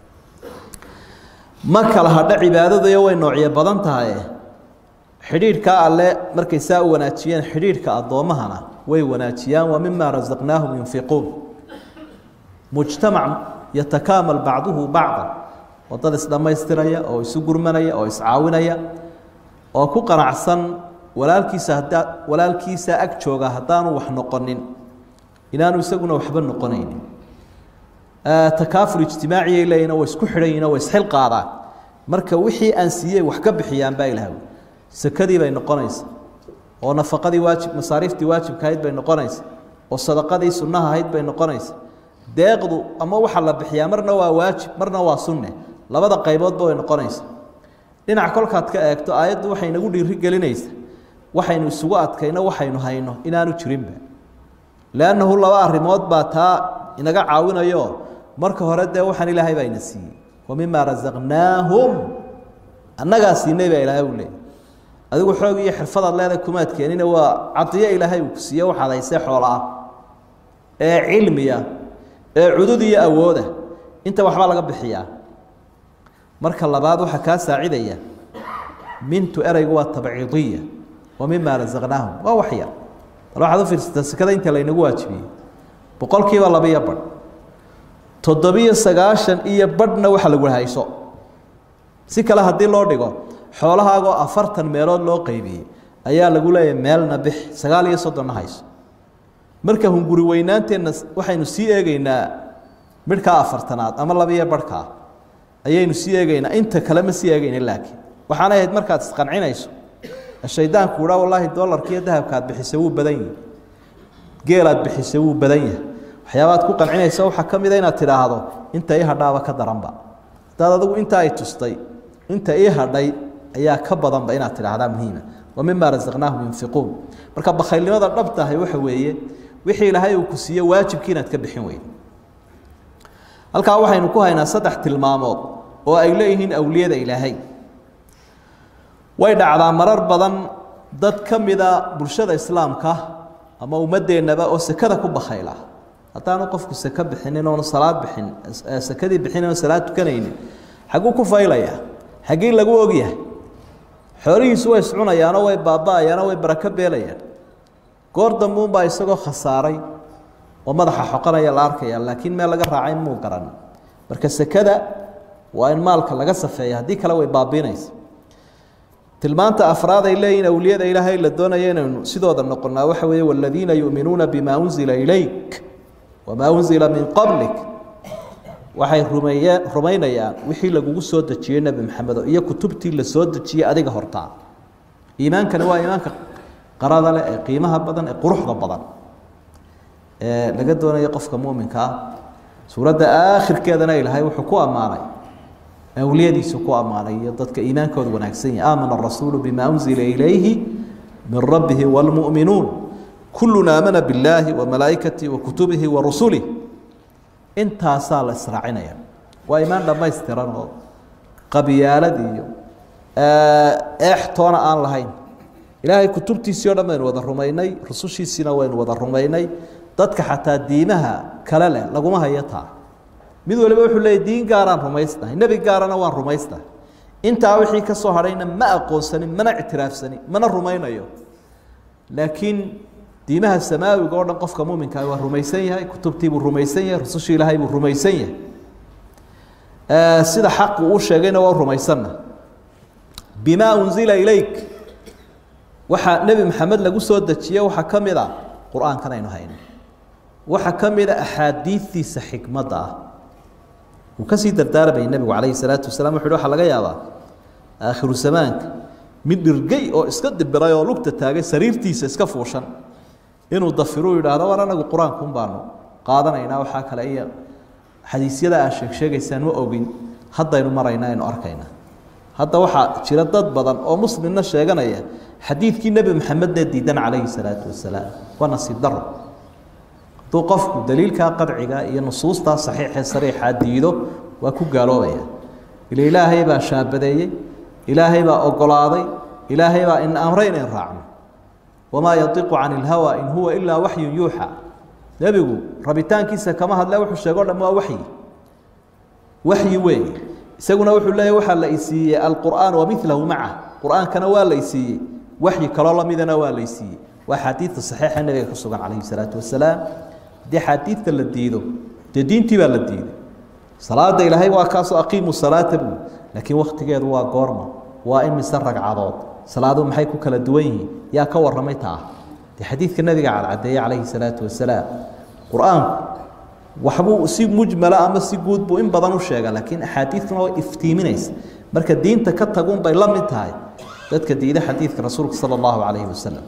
ma kala hadha cibaadadayo way noocyo badan tahay xidhiidhkaa alle markay saa u wanaajiyeen xidhiidhka addoommahana way wanaajiyaan wa mima rasaqnaahum yunfiquun mujtamac yatakaamal bacduhu bacda oo dad isdhammaystiraya oo isu gurmanaya oo iscaawinaya oo ku qanacsan walaalkiisa haddaa walaalkiisa ag jooga haddaanu wax noqonin inaanu isaguna waxba noqonaynin takaafur ijtimaaciyay leeyihin way isku xidhan yihin way isxil qaadaan marka wixii aan siiyey wax ka bixiyaan baa ilaah sakadii bay noqonaysa oo nafaqadii waajib masaariiftii waajibka ahayd bay noqonaysa oo sadaqadii sunnaha ahayd bay noqonaysa deeqdu ama waxa la bixiyaa marna waa waajib marna waa sunne labada qayboodba way noqonaysa dhinac kolkaad ka eegto aayaddu waxay nagu dhiiri gelinaysa waxaynu isugu adkayno waxaynu hayno inaanu jirinba leannahu laba arrimood baa taa inaga caawinayo marka hore dee waxaan ilaahay baa ina siiyey wa mima rasaqnaahum annagaa siinay baa ilaahay u leeyay adigu xoog iyo xirfadaad leedahay kumaad keenine waa cadiyo ilaahay uu ku siiye waxaad haysee xoola ah ee cilmiya ee cudud iyo awooda inta waxbaa laga bixiyaa marka labaad waxaa kaa saacidaya mintu ereygu waa tabciidiya wa mima rasaqnaahum waa wax yar bal waxaad u fiirsataa sekada inta laynagu waajibiyey boqolkiiba labiyo badh toddobiyo sagaashan iyo badhna waxa lagu hayso si kale haddii loo dhigo xoolahaagoo afartan meelood loo qeybiyey ayaa lagu leeyahay meelna bix sagaal iyo soddonna hayso marka hunguri weynaanteenna waxaynu sii eegeynaa midhkaa afartanaad ama labiyo badhkaa ayaynu sii eegeynaa inta kale ma sii eegeyna laakiin waxaanay ahayd markaad isqancinayso shaydaanku uhaa wallaahi dolarkiiyo dahabkaad bixisay wuu badan yahi geelaad bixisay wuu badan yahay waxyaabaad ku qancinaysa waxaa ka mida inaad tidhaahdo inta ii hadhaaba ka daranba haddaad adigu inta ay tustay inta ii hadhay ayaa ka badanba inaad tidhaahdaa muhiima wa mima rasaqnaahum yunfiquun marka bakhaylnimada dhab tahay waxa weeye wixii ilaahay uu ku siiye waajibkii inaad ka bixin weyde halkaa waxaynu ku haynaa saddex tilmaamood oo ay leeyihiin awliyada ilaahay way dhacdaa marar badan dad ka mida bulshada islaamka ama ummadeennaba oo sekada ku bakhayla haddaanu qofku seke bixinin oonu salaad bixin sekadii bixin oon salaad tukanaynin xagguu ku faylayaa xaggii lagu ogyahay xoolihiisu way iscunayaanoo way baaba-ayaanoo way barako beelayaan goor dambuunbaa isagoo khasaaray oo madaxa xoqanaya la arkaya laakiin meel laga raacay muu garan marka sekada waa in maalka laga safeeya haddii kale way baabiinaysa tilmaanta afraad ay leeyihin awliyada ilaahay la doonaya inaynu sidooda noqonnaa waxa weeye waladiina yu'minuuna bima unzila ilayk wamaa unzila min qablik waxay rumeeye rumaynayaan wixii lagugu soo dejiyey nebi maxamedo iyo kutubtii la soo dejiyey adiga hortaa iimaankani waa iimaanka qarada leh ee qiimaha badan ee quruxda badan ee laga doonayo qofka muminka ah suuradda aakhirkeedana ilaahay wuxuu ku ammaanay awliyadiisu ku ammaanay iyo dadka iimaankooda wanaagsan yahay aamana arasuulu bima unzila ilayhi min rabbihi wاlmu'minuun kuluna aamana billaahi wamalaa'ikatihi wakutubihi warusulih intaasaa la israacinaya waa imaan dhammaystiran oo qabyaalad iyo eextoona aan lahayn ilaahay kutubtiisii o dhan baynu wada rumaynay rusushiisiina waynu wada rumaynay dadka xataa diimaha kale leh laguma hayo taa mid waliba wuxuu leeyay diin gaaraan rumaysnahay nebi gaarana waan rumaysnahay intaa wixii ka soo hadhayna ma aqoonsanin mana ictiraafsanin mana rumaynayo laakiin diimaha samaawiga oo dhan qofka muminkaa waa rumaysan yahay kutubtiibuu rumaysan yahay rusushii ilaahay buu rumaysan yahay sida xaqu uu sheegayna waa rumaysanna bimaa unzila ilayk waxaa nebi maxamed lagu soo dejiye waxaa ka mid a qur-aankan aynu hayno waxaa ka mid a axaadiidiisa xikmadda ah uu kasii dardaarmayay nebigu calayhi salaatu wasalaam wuxu uhi waxaa laga yaabaa aakhiru zamaanka mid dhirgey oo iska dibiray oo lugta taagay sariirtiisa iska fuushan inuu dafiruu yidhaahdo war anagu qur-aankun baanu qaadanaynaa waxaa kale iyo xadiisyada aad sheeg sheegaysaan ma ogin haddaynu maraynaa aynu arkaynaa hadda waxaa jira dad badan oo muslimna sheeganaya xadiidkii nebi maxamedne diidan calayhi salaatu wasalaam waa nasiib daro hadduu qofku daliilkaa qadciga iyo nusuustaa saxiixee sariixaa diido waa ku gaaloobaya ila ilaahay baa shaabadeeyey ilaahay baa ogolaaday ilaahay baa in amray inayn raacno wamaa yadiqu can ilhawa in huwa ilaa waxyun yuuxa nebigu rabitaankiisa kama hadle wuxuu sheego dham waa waxyi waxyi weeye isaguna wuxuu leeyahy waxaa la isiiyey alqur'aan wamilahu macah qur-aankana waa la isiiyey waxyi kaloo lamidana waa la isiiyey waa xaadiidta saxiixa nebiga ku sugan calayhi salaatu wasalaam haddii xaadiidta la diido dee diintii baa la diiday salaada ilaahay waa kaasoo aqiimu salaata buu laakiin waktigeedu waa goorma waa imise ragcadood salaadu maxay ku kala duwan yihiin yaa ka warramay taa dee xadiidka nebiga cadcadeeye calayhi salaatu wasalaam qur-aanku waxbuu si mujmala ama si guud buu in badan u sheega laakiin axaadiidtuna way iftiiminaysa marka diinta ka tagun bay la mid tahay dadka diida xadiidka rasuulka sala allahu calayhi wasalam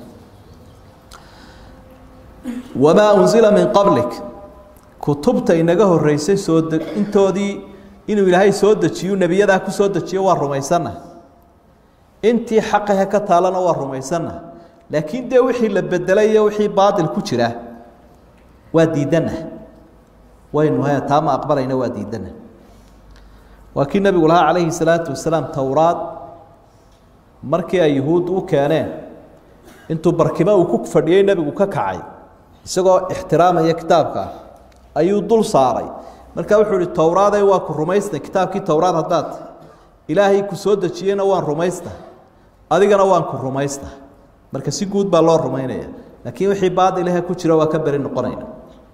wamaa unzila min qablik kutubta inaga horeysay soo de intoodii inuu ilaahay soo dejiyu nebiyadaa ku soo dejiyo waa rumaysanna intii xaqahe ka taalana waa rumaysanna laakiin dee wixii la bedelay iyo wixii baatil ku jira waa diidanna waynu he taa ma aqbalayna waa diidanna waa kii nebigu lahaa calayhi salaatu wasalaam towraad markii ay yuhuud u keeneen intuu barkimo uu ku fadhiyey nebigu ka kacay isagoo ixtiraamaya kitaabka ayuu dul saaray marka wuxuu ihi towraaday waa ku rumaysna kitaabkii towraad haddaad ilaahay ku soo dejiyeyna waan rumaysta adigana waan ku rumaysta marka si guud baa loo rumaynaya laakiin wixii baadilahe ku jira waa ka beri noqonayna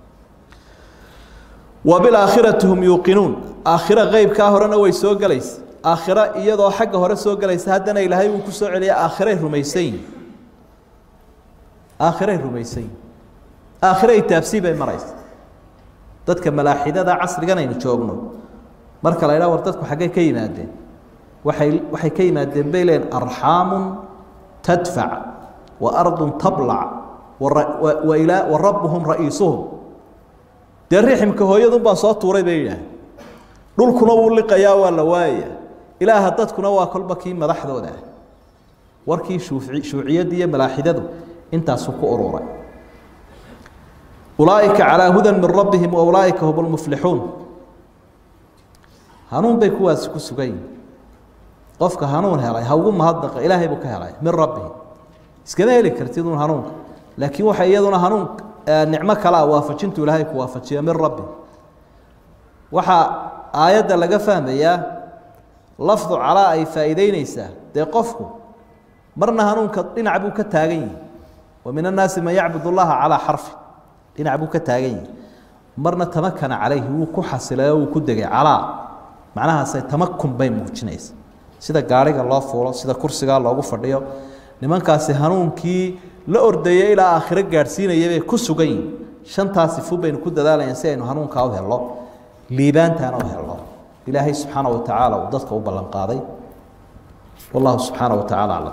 wa bilaakhirati hum yuuqinuun aakhiro qeybkaa horena way soo gelaysa aakhiro iyadoo xagga hore soo gelaysa haddana ilaahay uu ku soo celiya aakhiray rumaysan yihin aakhiray rumaysan yihin aakhiro itaabsii bay maraysa dadka malaaxidada casrigan aynu joogno marka la ydhaha war dadku xaggay ka yimaadeen waay waxay ka yimaadeen bay leeyiin arxaamun tadfac wa ardun tablac wa rabbuhum ra'iisuhum dee riximka hooyadun baa soo tuuray bay yidhaah dhulkuna wuu liqayaa waa la waayaya ilaaha dadkuna waa kolba kii madaxdooda ah warkii shuuciyadda iyo malaaxidadu intaasuu ku ururay ulaaئika calىa hudan min rabbihim waulaaئika hum اlmuflixuun hanuun bay kuwaasi ku sugan yihin qofka hanuun helay ha ugu mahadnaqa ilaahay buu ka helay min rabbihi iskama heli kartid un hanuunka laakiin waxa iyaduna hanuun nicmo kalea waafajintu ilaahay ku waafajiya min rabbi waxaa aayadda laga fahmayaa lafdu calaa ay faa'iideyneysaa dee qofku marna hanuunka dhinac buu ka taagan yihi wa min annaasi man yacbud اllaha calaa xarfi dhinac buu ka taagan yihi marna tamakana calayhi wuu ku xasilay oo wuu ku degay calaa macnahaasay tamakun bay muujinaysa sida gaariga loo fuulo sida kursigaa loogu fadhiyo nimankaasi hanuunkii la ordayay ilaa aakhiro gaadhsiinaya bay ku sugan yihin shantaa sifu baynu ku dadaalayaan si aynu hanuunkaa u helno liibaantaana u helno ilaahay subxaana wa tacaala uu dadka u ballan qaaday wallahu subxaana wa tacaala aclam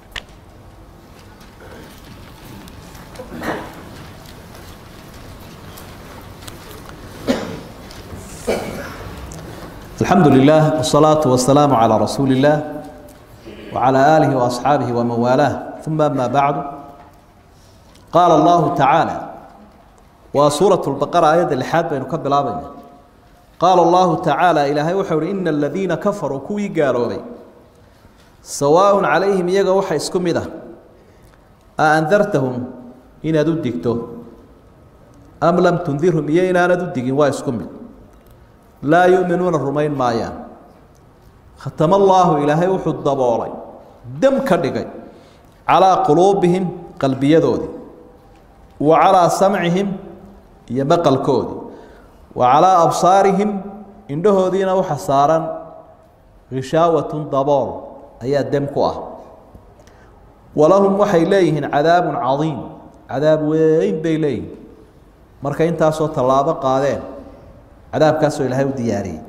الحمد لله والصلاة والسلام على رسول الله وعلى آله وأصحابه ومن والاه ثم أما بعد قال الله تعالى وسورة البقرة آية الحاد بين كبل آبنا قال الله تعالى إلهي وحور إن الذين كفروا كوي قالوا بي سواء عليهم يقى وحي اسكم ده أأنذرتهم إن أددكتو أم لم تنذرهم إيه إن أنا أددك واسكم ده laa yuuminuuna rumayn maayaan khatama allaahu ilaahay wuxuu daboolay dam ka dhigay calaa quluubihim qalbiyadoodii wa calaa samcihim iyo maqalkoodii wa calaa absaarihim indhahoodiina waxa saaran hishaawatun dabool ayaa dem ku ah walahum waxay leeyihiin cadaabun cadiim cadaab weyn bay leeyihiin markay intaasoo tallaabo qaadeen cadaabkaasoo ilaahay u diyaariyey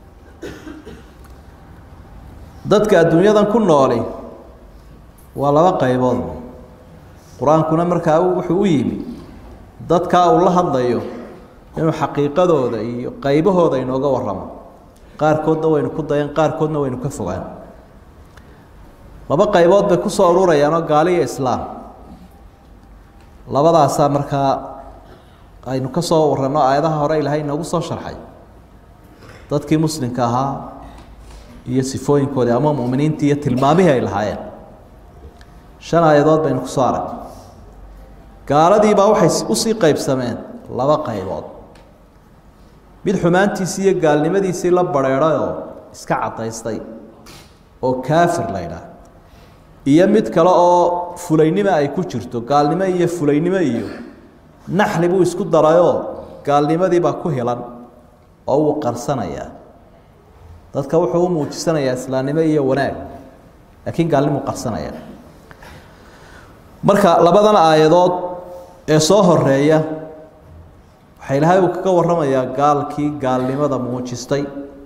dadka adduunyadan ku nooli waa laba qaybood qur-aankuna markaa wuxuu u yimi dadkaa uu la hadlayo inuu xaqiiqadooda iyo qaybahooda inooga warramo qaarkoodna waynu ku dayan qaarkoodna waynu ka fogaan laba qaybood bay ku soo ururayaanoo gaali iyo islaam labadaasaa markaa aynu ka soo warranno aayadaha hore ilaahay inoogu soo sharxay dadkii muslimka ahaa iyo sifooyinkoodii ama mu'miniintii iyo tilmaamihii ay lahaayeen shan aayadood baynu ku soo arag gaaladiibaa waxay usii qaybsameen laba qaybood mid xumaantiisii iyo gaalnimadiisii la badrheedhay oo iska caddaystay oo kaafir la ydhaah iyo mid kale oo fulaynimo ay ku jirto gaalnimo iyo fulaynimo iyo naxli buu isku darayoo gaalnimadiibaa ku hilan oo wuu qarsanayaa dadka wuxuu u muujisanayaa islaamnimo iyo wanaag laakiin gaalnimuu qarsanaya marka labadan aayadood ee soo horeeya waxaa ilaahay uu kaga warramayaa gaalkii gaalnimada muujistay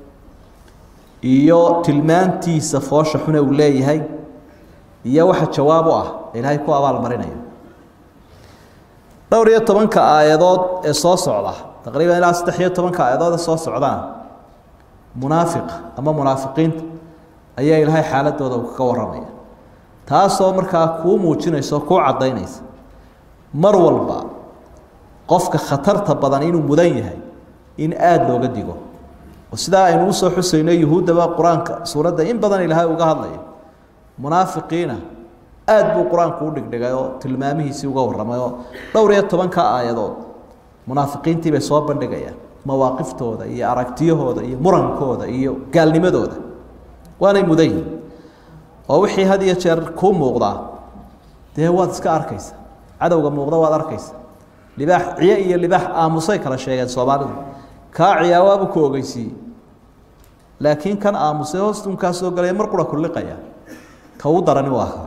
iyo tilmaantiisa foosha xune uu leeyahay iyo waxa jawaab u ah ilaahay ku abaalmarinayo dhowr iyo tobanka aayadood ee soo socda taqriiban ilaa saddex iyo tobanka aayadood ee soo socdaan munaafiqa ama munaafiqiinta ayaa ilaahay xaaladooda uu kaga warramaya taasoo markaa kuu muujinaysa oo kuu caddaynaysa mar walba qofka khatarta badan inuu mudan yahay in aada looga digo oo sidaa aynu usoo xusayno yuhuuddaba qur-aanka suuradda in badan ilaahay uga hadlayo munaafiqiina aad buu qur-aanku u dhigdhigay oo tilmaamihiisii uga warramay oo dhowr iyo tobanka aayadood munaafiqiintii bay soo bandhigayaan mawaaqiftooda iyo aragtiyahooda iyo murankooda iyo gaalnimadooda waanay mudan yihin oo wixii had iyo jeer kuu muuqdaa dee waad iska arkaysa cadowga muuqda waad arkaysa libaax ciye iyo libaax aamusay kala sheegeen soomaalidu kaa ciyaawaabu ku ogeysiiyey laakiin kan aamusay hoostunkaa soo galaya mar qura kulliqaya ka u darani waa ka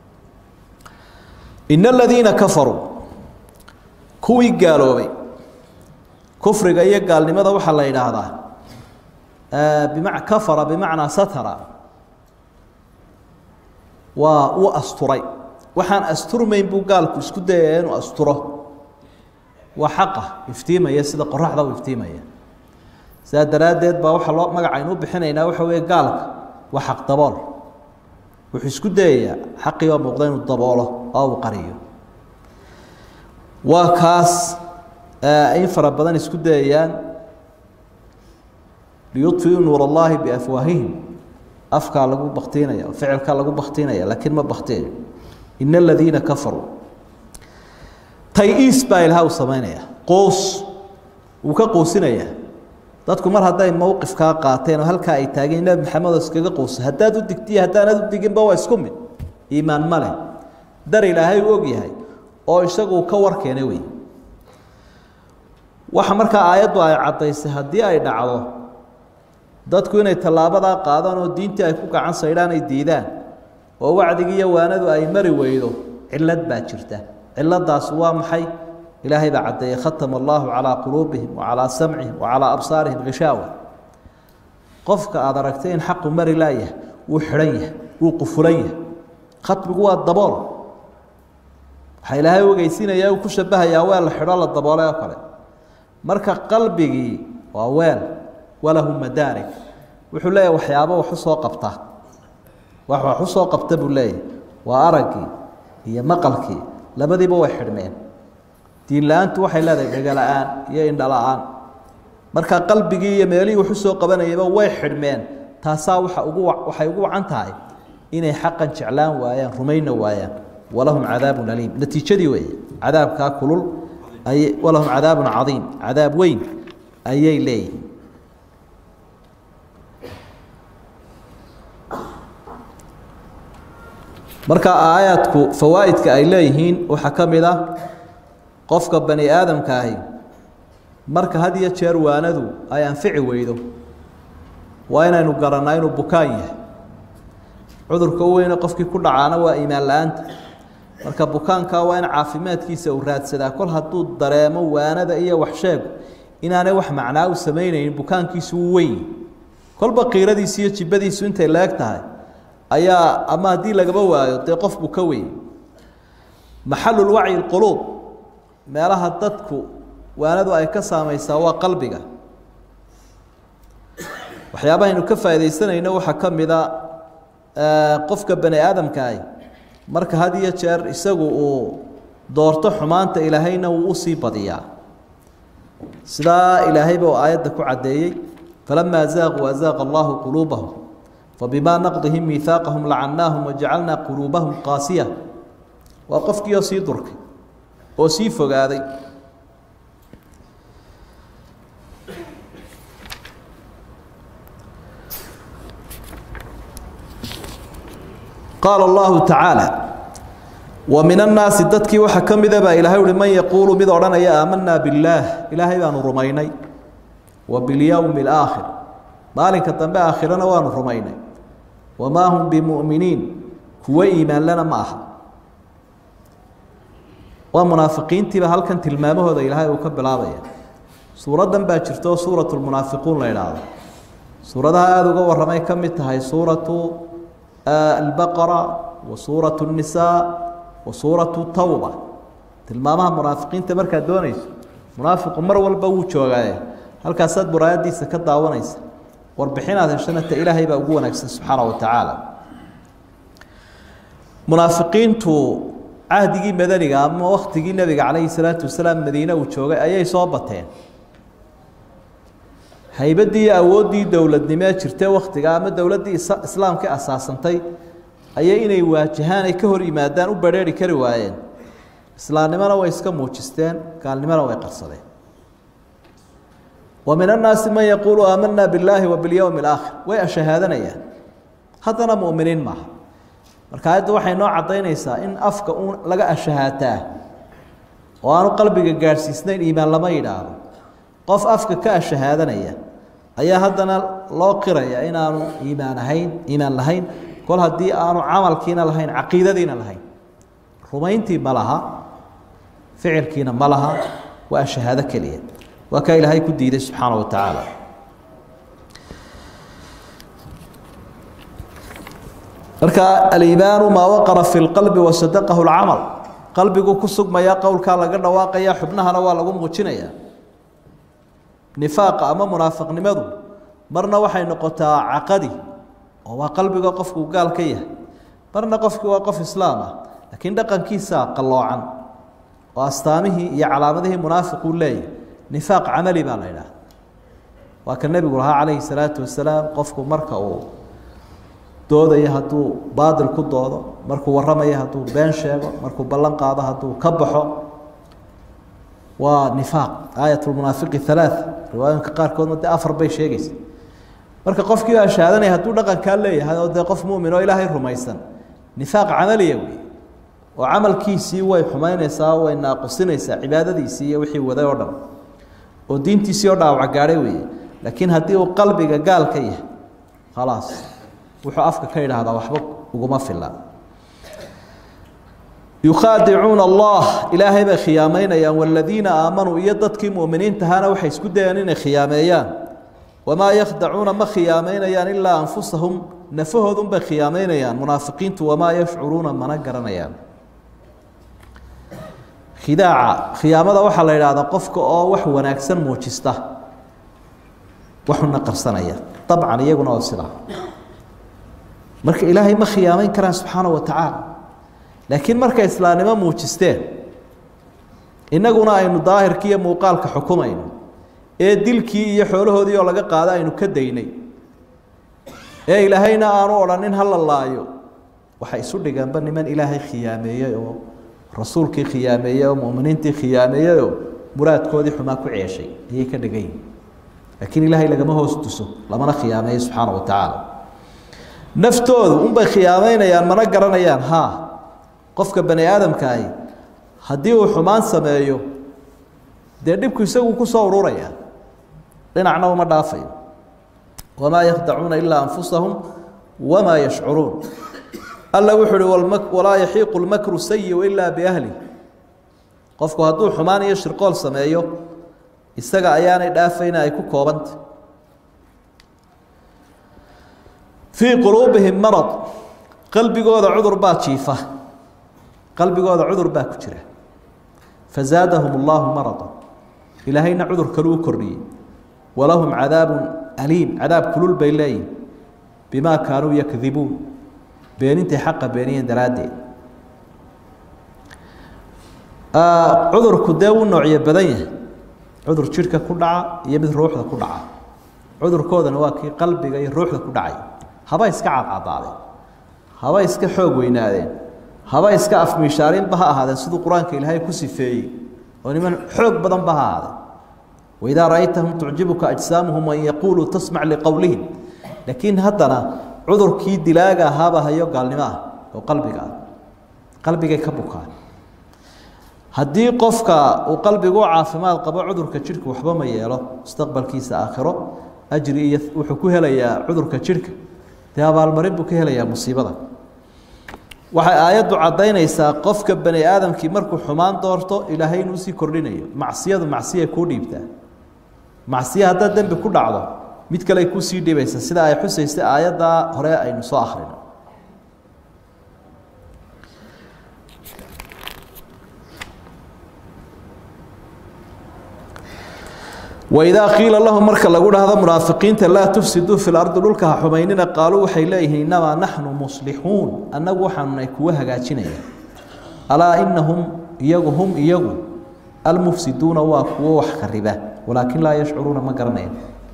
in aladiina kafaruu kuwii gaaloobay kufriga iyo gaalnimada waxaa la yidhaahdaa bima kafara bimacnaa satara waa uu asturay waxaan asturmayn buu gaalku isku dayaya inuu asturo waa xaqa iftiimaya sida qoraxda u iftiimaya sidaa daraaddeed baa waxaa loo magacaynu u bixinaynaa waxa weeye gaalka waa xaq dabool wuxuu isku dayayaa xaqii oo muuqda inuu daboolo oo uu qariyo waa kaas in fara badan isku dayayaan liyudfiuu nuur allahi biafwaahihim afkaa lagu baktiinaya ficilkaa lagu baktiinaya laakiin ma baktiyayo in aladiina kafaruu tay-iis baa ilaha u samaynaya quus wuu ka quusinayaa dadku mar hadday mowqifkaa qaateen oo halkaa ay taageen nebi maxamed oo iskaga quusa haddaad u digtiyo haddaanad u diginba waa isku mid iimaan ma leh dar ilaahay u og yahay oo isagu ka war keenay wey waxa markaa aayaddu ay caddaysay haddii ay dhacdo dadku inay tallaabadaa qaadaan oo diintii ay ku gacan saydhaan ay diidaan oo wacdigii iyo waanadu ay mari weydo cillad baa jirta cilladdaas waa maxay ilaahay baa caddeeyey khatama allahu calaa quluubihim wa calaa samcihim wa calaa absaarihim gishaawa qofka aada aragtay in xaqu mari laayahay wuu xidhan yahay wuu qufulan yahay khatmigu waa dabool waxaa ilaahay ogeysiinaya uu ku shabahayaa weel la xidho la daboolay oo kale marka qalbigii waa weel walahu madaarig wuxuu leeyahay waxyaabo wax u soo qabta wax wax u soo qabta buu leeyahay waa araggii iyo maqalkii labadiiba way xidhmeen diin la-aantu waxay leedahay dhega-la-aan iyo indhala-aan marka qalbigii iyo meelihii wax u soo qabanayaba way xidhmeen taasaa waxa ugu waxay ugu wacan tahay inay xaqan jeclaan waayaan rumayna waayaan walahum cadaabun aliim natiijadii weeye cadaabkaa kulul ay walahum cadaabun cadiim cadaab weyn ayay leeyihin marka aayaadku fawaa'idka ay leeyihiin waxaa ka mid ah qofka bani aadamka ahi marka had iyo jeer waanadu ay anfici weydo waa inaynu garannaa inuu bukaan yahay cudurka u weyne qofkii ku dhacaana waa iimaan la-aanta marka bukaanka waa in caafimaadkiisa uu raadsadaa kol hadduu dareemo waanada iyo waxsheegu inaanay wax macnaa u samaynaynin bukaankiisu uu weyn kolba qiiradiisu iyo jibadiisu intay leeg tahay ayaa ama haddii lagaba waayo dee qof buu ka weyn maxalulwacyi lquluub meelaha dadku waanadu ay ka saamaysaa waa qalbiga waxyaabahaynu ka faaidaysanayno waxaa ka mida qofka bani aadamkaahi marka had iyo jeer isagu uu doorto xumaanta ilaahayna wuu usii badiyaa sidaa ilaahayba uu aayadda ku caddeeyey falamaa zaaquu azaaqa allahu quluubahum fabimaa naqdihim miihaaqahum lacannaahum wajacalnaa quluubahum qaasiya waa qofkii oo sii durkay oo sii fogaaday qaala allahu tacaala wa min annaasi dadkii waxaa ka mida baa ilaahay uhi man yaquulu mid odhanaya aamanaa billaah ilaahay baanu rumaynay wa bilyowmi alaakhir maalinka dambe aakhirana waanu rumaynay wamaa hum bimu'miniin kuwo iimaanlana ma aha waa munaafiqiintiiba halkan tilmaamahooda ilaahay uu ka bilaabaya suuraddan baa jirto suuratu lmunaafiquun la idhaahdo suuradaha aada uga warramay ka mid tahay suuratu albaqara wa suuratu الnisaa wa suuratu tawba tilmaamaha munaafiqiinta markaad doonayso munaafiqu mar walba wuu joogaaye halkaasaad muraayadiisa ka daawanaysa warbixinaad heshana ta ilaahay baa ugu wanaagsan subxaana wa tacaala munaafiqiintu cahdigii madaniga ama waktigii nebiga calayhi salaatu wasalaam madiine uu joogay ayay soo bateen haybaddii iyo awooddii dowladnimee jirtee wakhtiga ama dowladdii islaamka asaasantay ayay inay waajahaan ay ka hor yimaadaan u badrheeri kari waayeen islaamnimona way iska muujisteen gaalnimona way qarsadeen wa min annaasi man yaquulu aamanaa billaahi wa bilyowmi alaakhir way ashahaadanayaan haddana mu'miniin maaha marka ayadda waxay noo caddaynaysaa in afka uun laga ashahaataa oo aanu qalbiga gaadhsiisnayn iimaan lama yidhaahdo qof afka ka ashahaadanaya ayaa haddana loo qiraya inaanu iimaan ahayn iimaan lahayn kol haddii aanu camalkiina lahayn caqiidadiina lahayn rumayntii ma laha ficilkiina ma laha waa shahaado keliya waa kaa ilaahay ku diiday subxaana wa tacaala marka aliimaanu maa waqara fi lqalbi wasadaqahu lcamal qalbigu ku sugmaya qowlkaa laga dhawaaqaya xubnahana waa lagu muujinaya nifaaqa ama munaafiqnimadu marna waxay noqotaa caqadi oo waa qalbiga qofku gaal ka yahay marna qofkii waa qof islaam ah laakiin dhaqankiisa qalloocan oo astaamihii iyo calaamadihii munaafiquu leeyahy nifaaq camali baa la idhaha waa ka nebigu lahaa calayhi salaatu wasalaam qofku marka uu doodayo hadduu baadil ku doodo markuu warramayo hadduu been sheego markuu ballan qaado hadduu ka baxo waa nifaaq aayat lmunaafiqi halaaث riwaayooyinka qaarkoodna dee afar bay sheegaysa marka qofkii baa shahaadanaya hadduu dhaqankaa leeyahay oo dee qof mumin oo ilaahay rumaysan nifaaq camaliya wey oo camalkiisii way xumaynaysaa way naaqusinaysaa cibaadadiisii iyo wixii waday oo dhan oo diintiisii oo dhaawac gaadhay weeye laakiin haddii uu qalbiga gaal ka yahay khalaas wuxuu afka ka idhaahdaa waxba uguma fila yukhaadicuuna allah ilaahay bay khiyaamaynayaan waladiina aamanuu iyo dadkii mu'miniintahana waxay isku dayeen inay khiyaameeyaan wamaa yakhdacuuna ma khiyaamaynayaan ilaa anfusahum nafahoodunbay khiyaamaynayaan munaafiqiintu wamaa yashcuruuna mana garanayaan khidaaca khiyaamada waxaa la yidhaahdaa qofka oo wax wanaagsan muujista waxuna qarsanaya dabcan iyaguna oo sidaa marka ilaahay ma khiyaamayn karaan subxaana wa tacaala laakiin markay islaamnimo muujisteen innaguna aynu daahirkii iyo muuqaalka xukumayno ee dilkii iyo xoolahoodii oo laga qaado aynu ka daynay ee ilaahayna aanu odhanin ha la laayo waxay isu dhigeenba niman ilaahay khiyaameeyey oo rasuulkii khiyaameeyey oo muminiintii khiyaameeyey oo muraadkoodii xumaa ku ceeshay ayay ka dhigan yihin laakiin ilaahay lagama hoos tuso lamana khiyaameeyo subxaana wa tacaala naftoodu unbay khiyaameynayaan mana garanayaan haa qofka bani aadamkaahi haddii uu xumaan sameeyo dee dhibku isagu ku soo ururaya dhinacna uma dhaafayo wamaa yakhdacuuna ilaa anfusahum wamaa yashcuruun alla wuxuu uhi walaa yaxiiqu lmakru sayiu ilaa biahli qofku hadduu xumaan iyo shirqool sameeyo isaga ayaanay dhaafayna ay ku koobanta fii quluubihim marad qalbigooda cudur baa jiifa qalbigooda cudur baa ku jira fazaadahum اllahu marada ilaahayna cudur kalu u kordhiyey walahum cadaabu aliim cadaab kulul bay leeyihin bimaa kaanuu yakdibuun beenintay xaqa beeniyeen daraaddeed cudurku dee wuu noocyo badan yahay cudur jidhka ku dhaca iyo mid ruuxda ku dhaca cudurkoodana waa kii qalbiga iyo ruuxda ku dhacay haba iska cadcadaadeen haba iska xoog weynaadeen haba iska afmiishaarinba ha ahaadeen siduu qur-aanka ilaahay ku sifeeyey oo niman xoog badanba ha ahaadeen waidaa ra'aytahum tucjibuka ajsaamuhum an yaquuluu tasmac liqowlihim laakiin haddana cudurkii dilaaga ahaaba hayo gaalnimo ah oo qalbiga ah qalbigay ka bukaan haddii qofka uu qalbigu u caafimaad qabo cudurka jidhka waxba ma yeelo mustaqbalkiisa aakhiro ajri iyo wuxuu ku helayaa cudurka jidhka dee abaalmarin buu ka helayaa musiibada waxay aayaddu caddaynaysaa qofka bani aadamkii markuu xumaan doorto ilaahay inuu sii kordhinayo macsiyadu macsiya kuu dhiibtaa macsiya haddaad dembi ku dhacdo mid kale kusii dhibaysa sida ay xusaysay aayaddaa hore aynu soo akhrino waidaa qiila lahum marka lagu dhahdo munaafiqiinta laa tufsiduu fi lardi dhulka ha xumaynina qaaluu waxay leeyihiin innamaa naxnu muslixuun annagu waxaanunay kuwa hagaajinaya alaa inahum iyagu hum iyagu almufsiduuna waa kuwo wax khariba walaakin laa yashcuruuna ma garanaya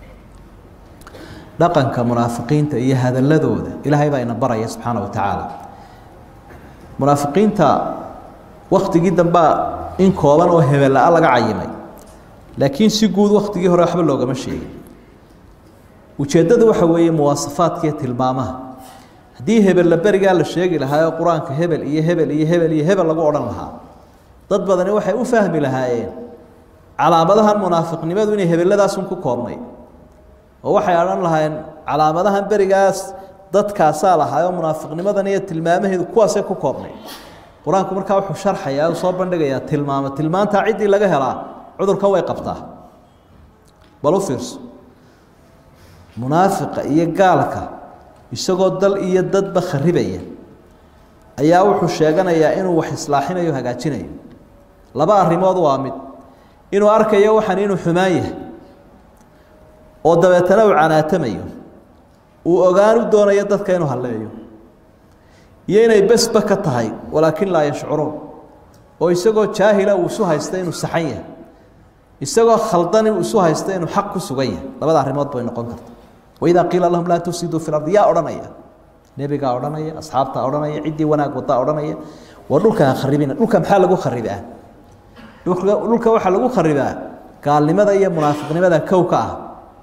dhaqanka munaafiqiinta iyo hadaladooda ilaahay baa ina baraya subxaana wa tacaala munaafiqiinta waktigii dambea in kooban oo hebella-a laga cayimay laakiin si guud waktigii hore waxba loogama sheegin ujeeddadu waxa weeye muwaasafaadkiiyo tilmaamaha haddii hebella berigaa la sheegi lahaa oo qur-aanka hebel iyo hebel iyo hebel iyo hebel lagu odhan lahaa dad badani waxay u fahmi lahaayeen calaamadahan munaafiqnimadu inay hebelladaasun ku koobnay oo waxay odhan lahaayeen calaamadahan berigaas dadkaasaa lahaayoo munaafiqnimadan iyo tilmaamaheedu kuwaasay ku koobnay qur-aanku markaa wuxuu sharxayaa u soo bandhigayaa tilmaamo tilmaantaa ciddii laga helaa cudurka way qabtaa bal u fiirso munaafiqa iyo gaalka isagoo dal iyo dadba kharibaya ayaa wuxuu sheeganayaa inuu wax islaaxinayo hagaajinayo laba arrimood waa mid inuu arkayo waxan inuu xumaan yahay oo dabeetana uu canaatamayo uu ogaan u doonayo dadka inuu halleeyo iyo inay besba ka tahay walaakin laa yashcuruun oo isagoo jaahila uu isu haysta inuu saxan yahay isagoo khaldani uu isu haysta inuu xaq ku sugan yahay labada arrimood bay noqon karta waidaa qiila lahum laa tufsiduu fi lardi yaa odhanaya nebigaa odhanaya asxaabtaa odhanaya ciddii wanaag wadaa odhanaya waa dhulka ha kharibina dhulka maxaa lagu kharibaa dhulka dhulka waxaa lagu kharibaa gaalnimada iyo munaafiqnimada kow ka ah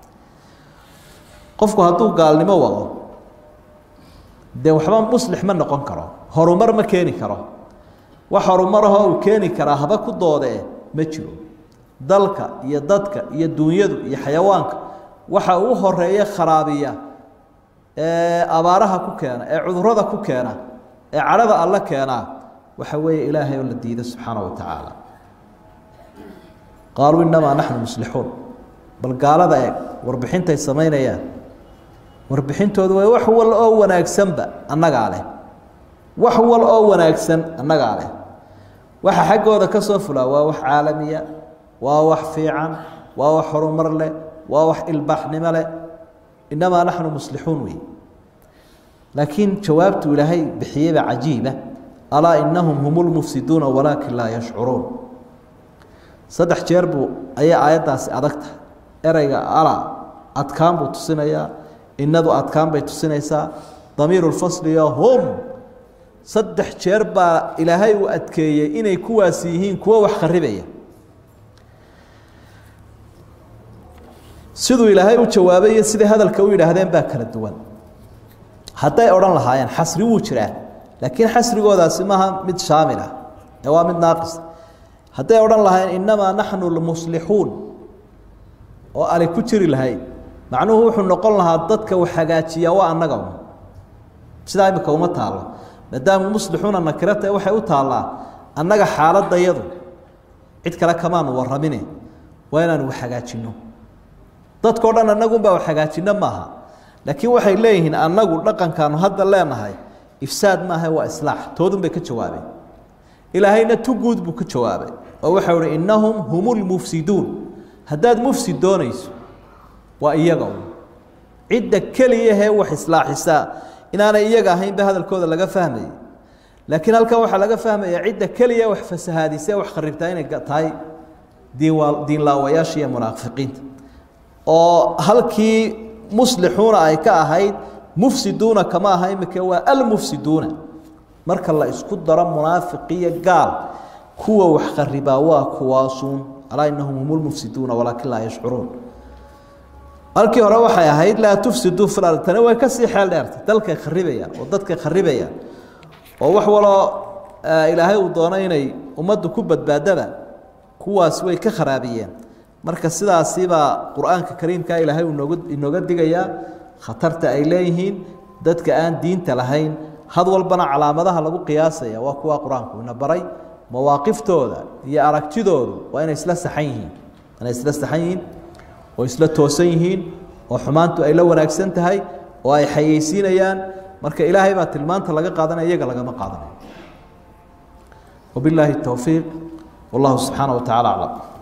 qofku hadduu gaalnimo wado dee waxba muslix ma noqon karo horumar ma keeni karo wax horumarahoo uu keeni karaa haba ku doodee ma jiro dalka iyo dadka iyo duunyadu iyo xayawaanka waxa uu horeeye kharaabiya ee abaaraha ku keena ee cudurada ku keena ee cadhada alle keenaa waxa weeye ilaahay oo la diido subxaana wa tacaala qaaluu innamaa naxnu muslixuun bal gaalada eeg warbixintay samaynayaan warbixintoodu waa wax wal oo wanaagsanba annagaa leh wax wal oo wanaagsan annagaa leh waxa xaggooda ka soo fulaa waa wax caalamiya waa wax fiican waa wax horumar leh waa wax ilbaaxnimo leh innamaa naxnu muslixuun wey laakiin jawaabtu ilaahay bixiyeyba cajiiba alaa inahum hum lmufsiduuna walaakin laa yashcuruun saddex jeer buu ayay aayaddaasi adagta ereyga ala adkaan buu tusinayaa innadu adkaan bay tusinaysaa damiiru lfasliyo hum saddex jeer baa ilaahay uu adkeeyey inay kuwaasi yihiin kuwo wax kharibaya siduu ilaahay u jawaabay iyo siday hadalka u yidhaahdeen baa kala duwan hadday odhan lahaayeen xasri wuu jiraa laakiin xasrigoodaasi maaha mid shaamil ah ee waa mid naaqis hadday odhan lahaayeen innamaa naxnu lmuslixuun oo ali ku jiri lahayd macnuhu wuxuu noqon lahaa dadka wax hagaajiyaa waa annaga un sidaa imika uma taallo maadaama muslixuuna nakirata waxay u taallaa annaga xaaladda yadu cid kale kamaanu warramine waa inaanu wax hagaajinno dadkao dhan annagunbaa wax hagaajinno maaha laakiin waxay leeyihiin annagu dhaqankaanu hadda leenahay ifsaad maaha waa islaax toodun bay ka jawaabeen ilaahayna tu guud buu ka jawaabay oo waxau ihi innahum hum lmufsiduun haddaad mufsid doonayso waa iyaga un cidda keliyahee wax islaaxisaa inaanay iyaga ahaynba hadalkooda laga fahmayay laakiin halkan waxaa laga fahmaya cidda keliya wax fasahaadisee wax kharibtaa inay tahay diinwa diinlaawayaasha iyo munaafiqiinta oo halkii muslixuuna ay ka ahayd mufsiduuna kama aha imika waa almufsiduuna marka la isku daro munaafiqiyo gaal kuwa wax kharibaa waa kuwaasuun alaa inahum hum lmufsiduuna walaakin laa yashcuruun halkii hore waxay ahayd laa tufsiduu fi ard tani way kasii xeel dheertay dalkay kharibayaan oo dadkay kharibayaan oo wax waloo ilaahay uu doono inay ummaddu ku badbaadaba kuwaas way ka kharaabiyeen marka sidaasibaa qur-aanka kariimka ilaahay uu nooga inooga digayaa khatarta ay leeyihiin dadka aan diinta lahayn had walbana calaamadaha lagu qiyaasaya waa kuwa qur-aanku ina baray mawaaqiftooda iyo aragtidoodu waa inay isla saxan yihiin inay isla saxan yihiin oo isla toosan yihiin oo xumaantu ay la wanaagsan tahay oo ay xayeysiinayaan marka ilaahay baa tilmaanta laga qaadanaya iyaga lagama qaadanayo wabilaahi towfiiq wallahu subxaana wa tacala aclam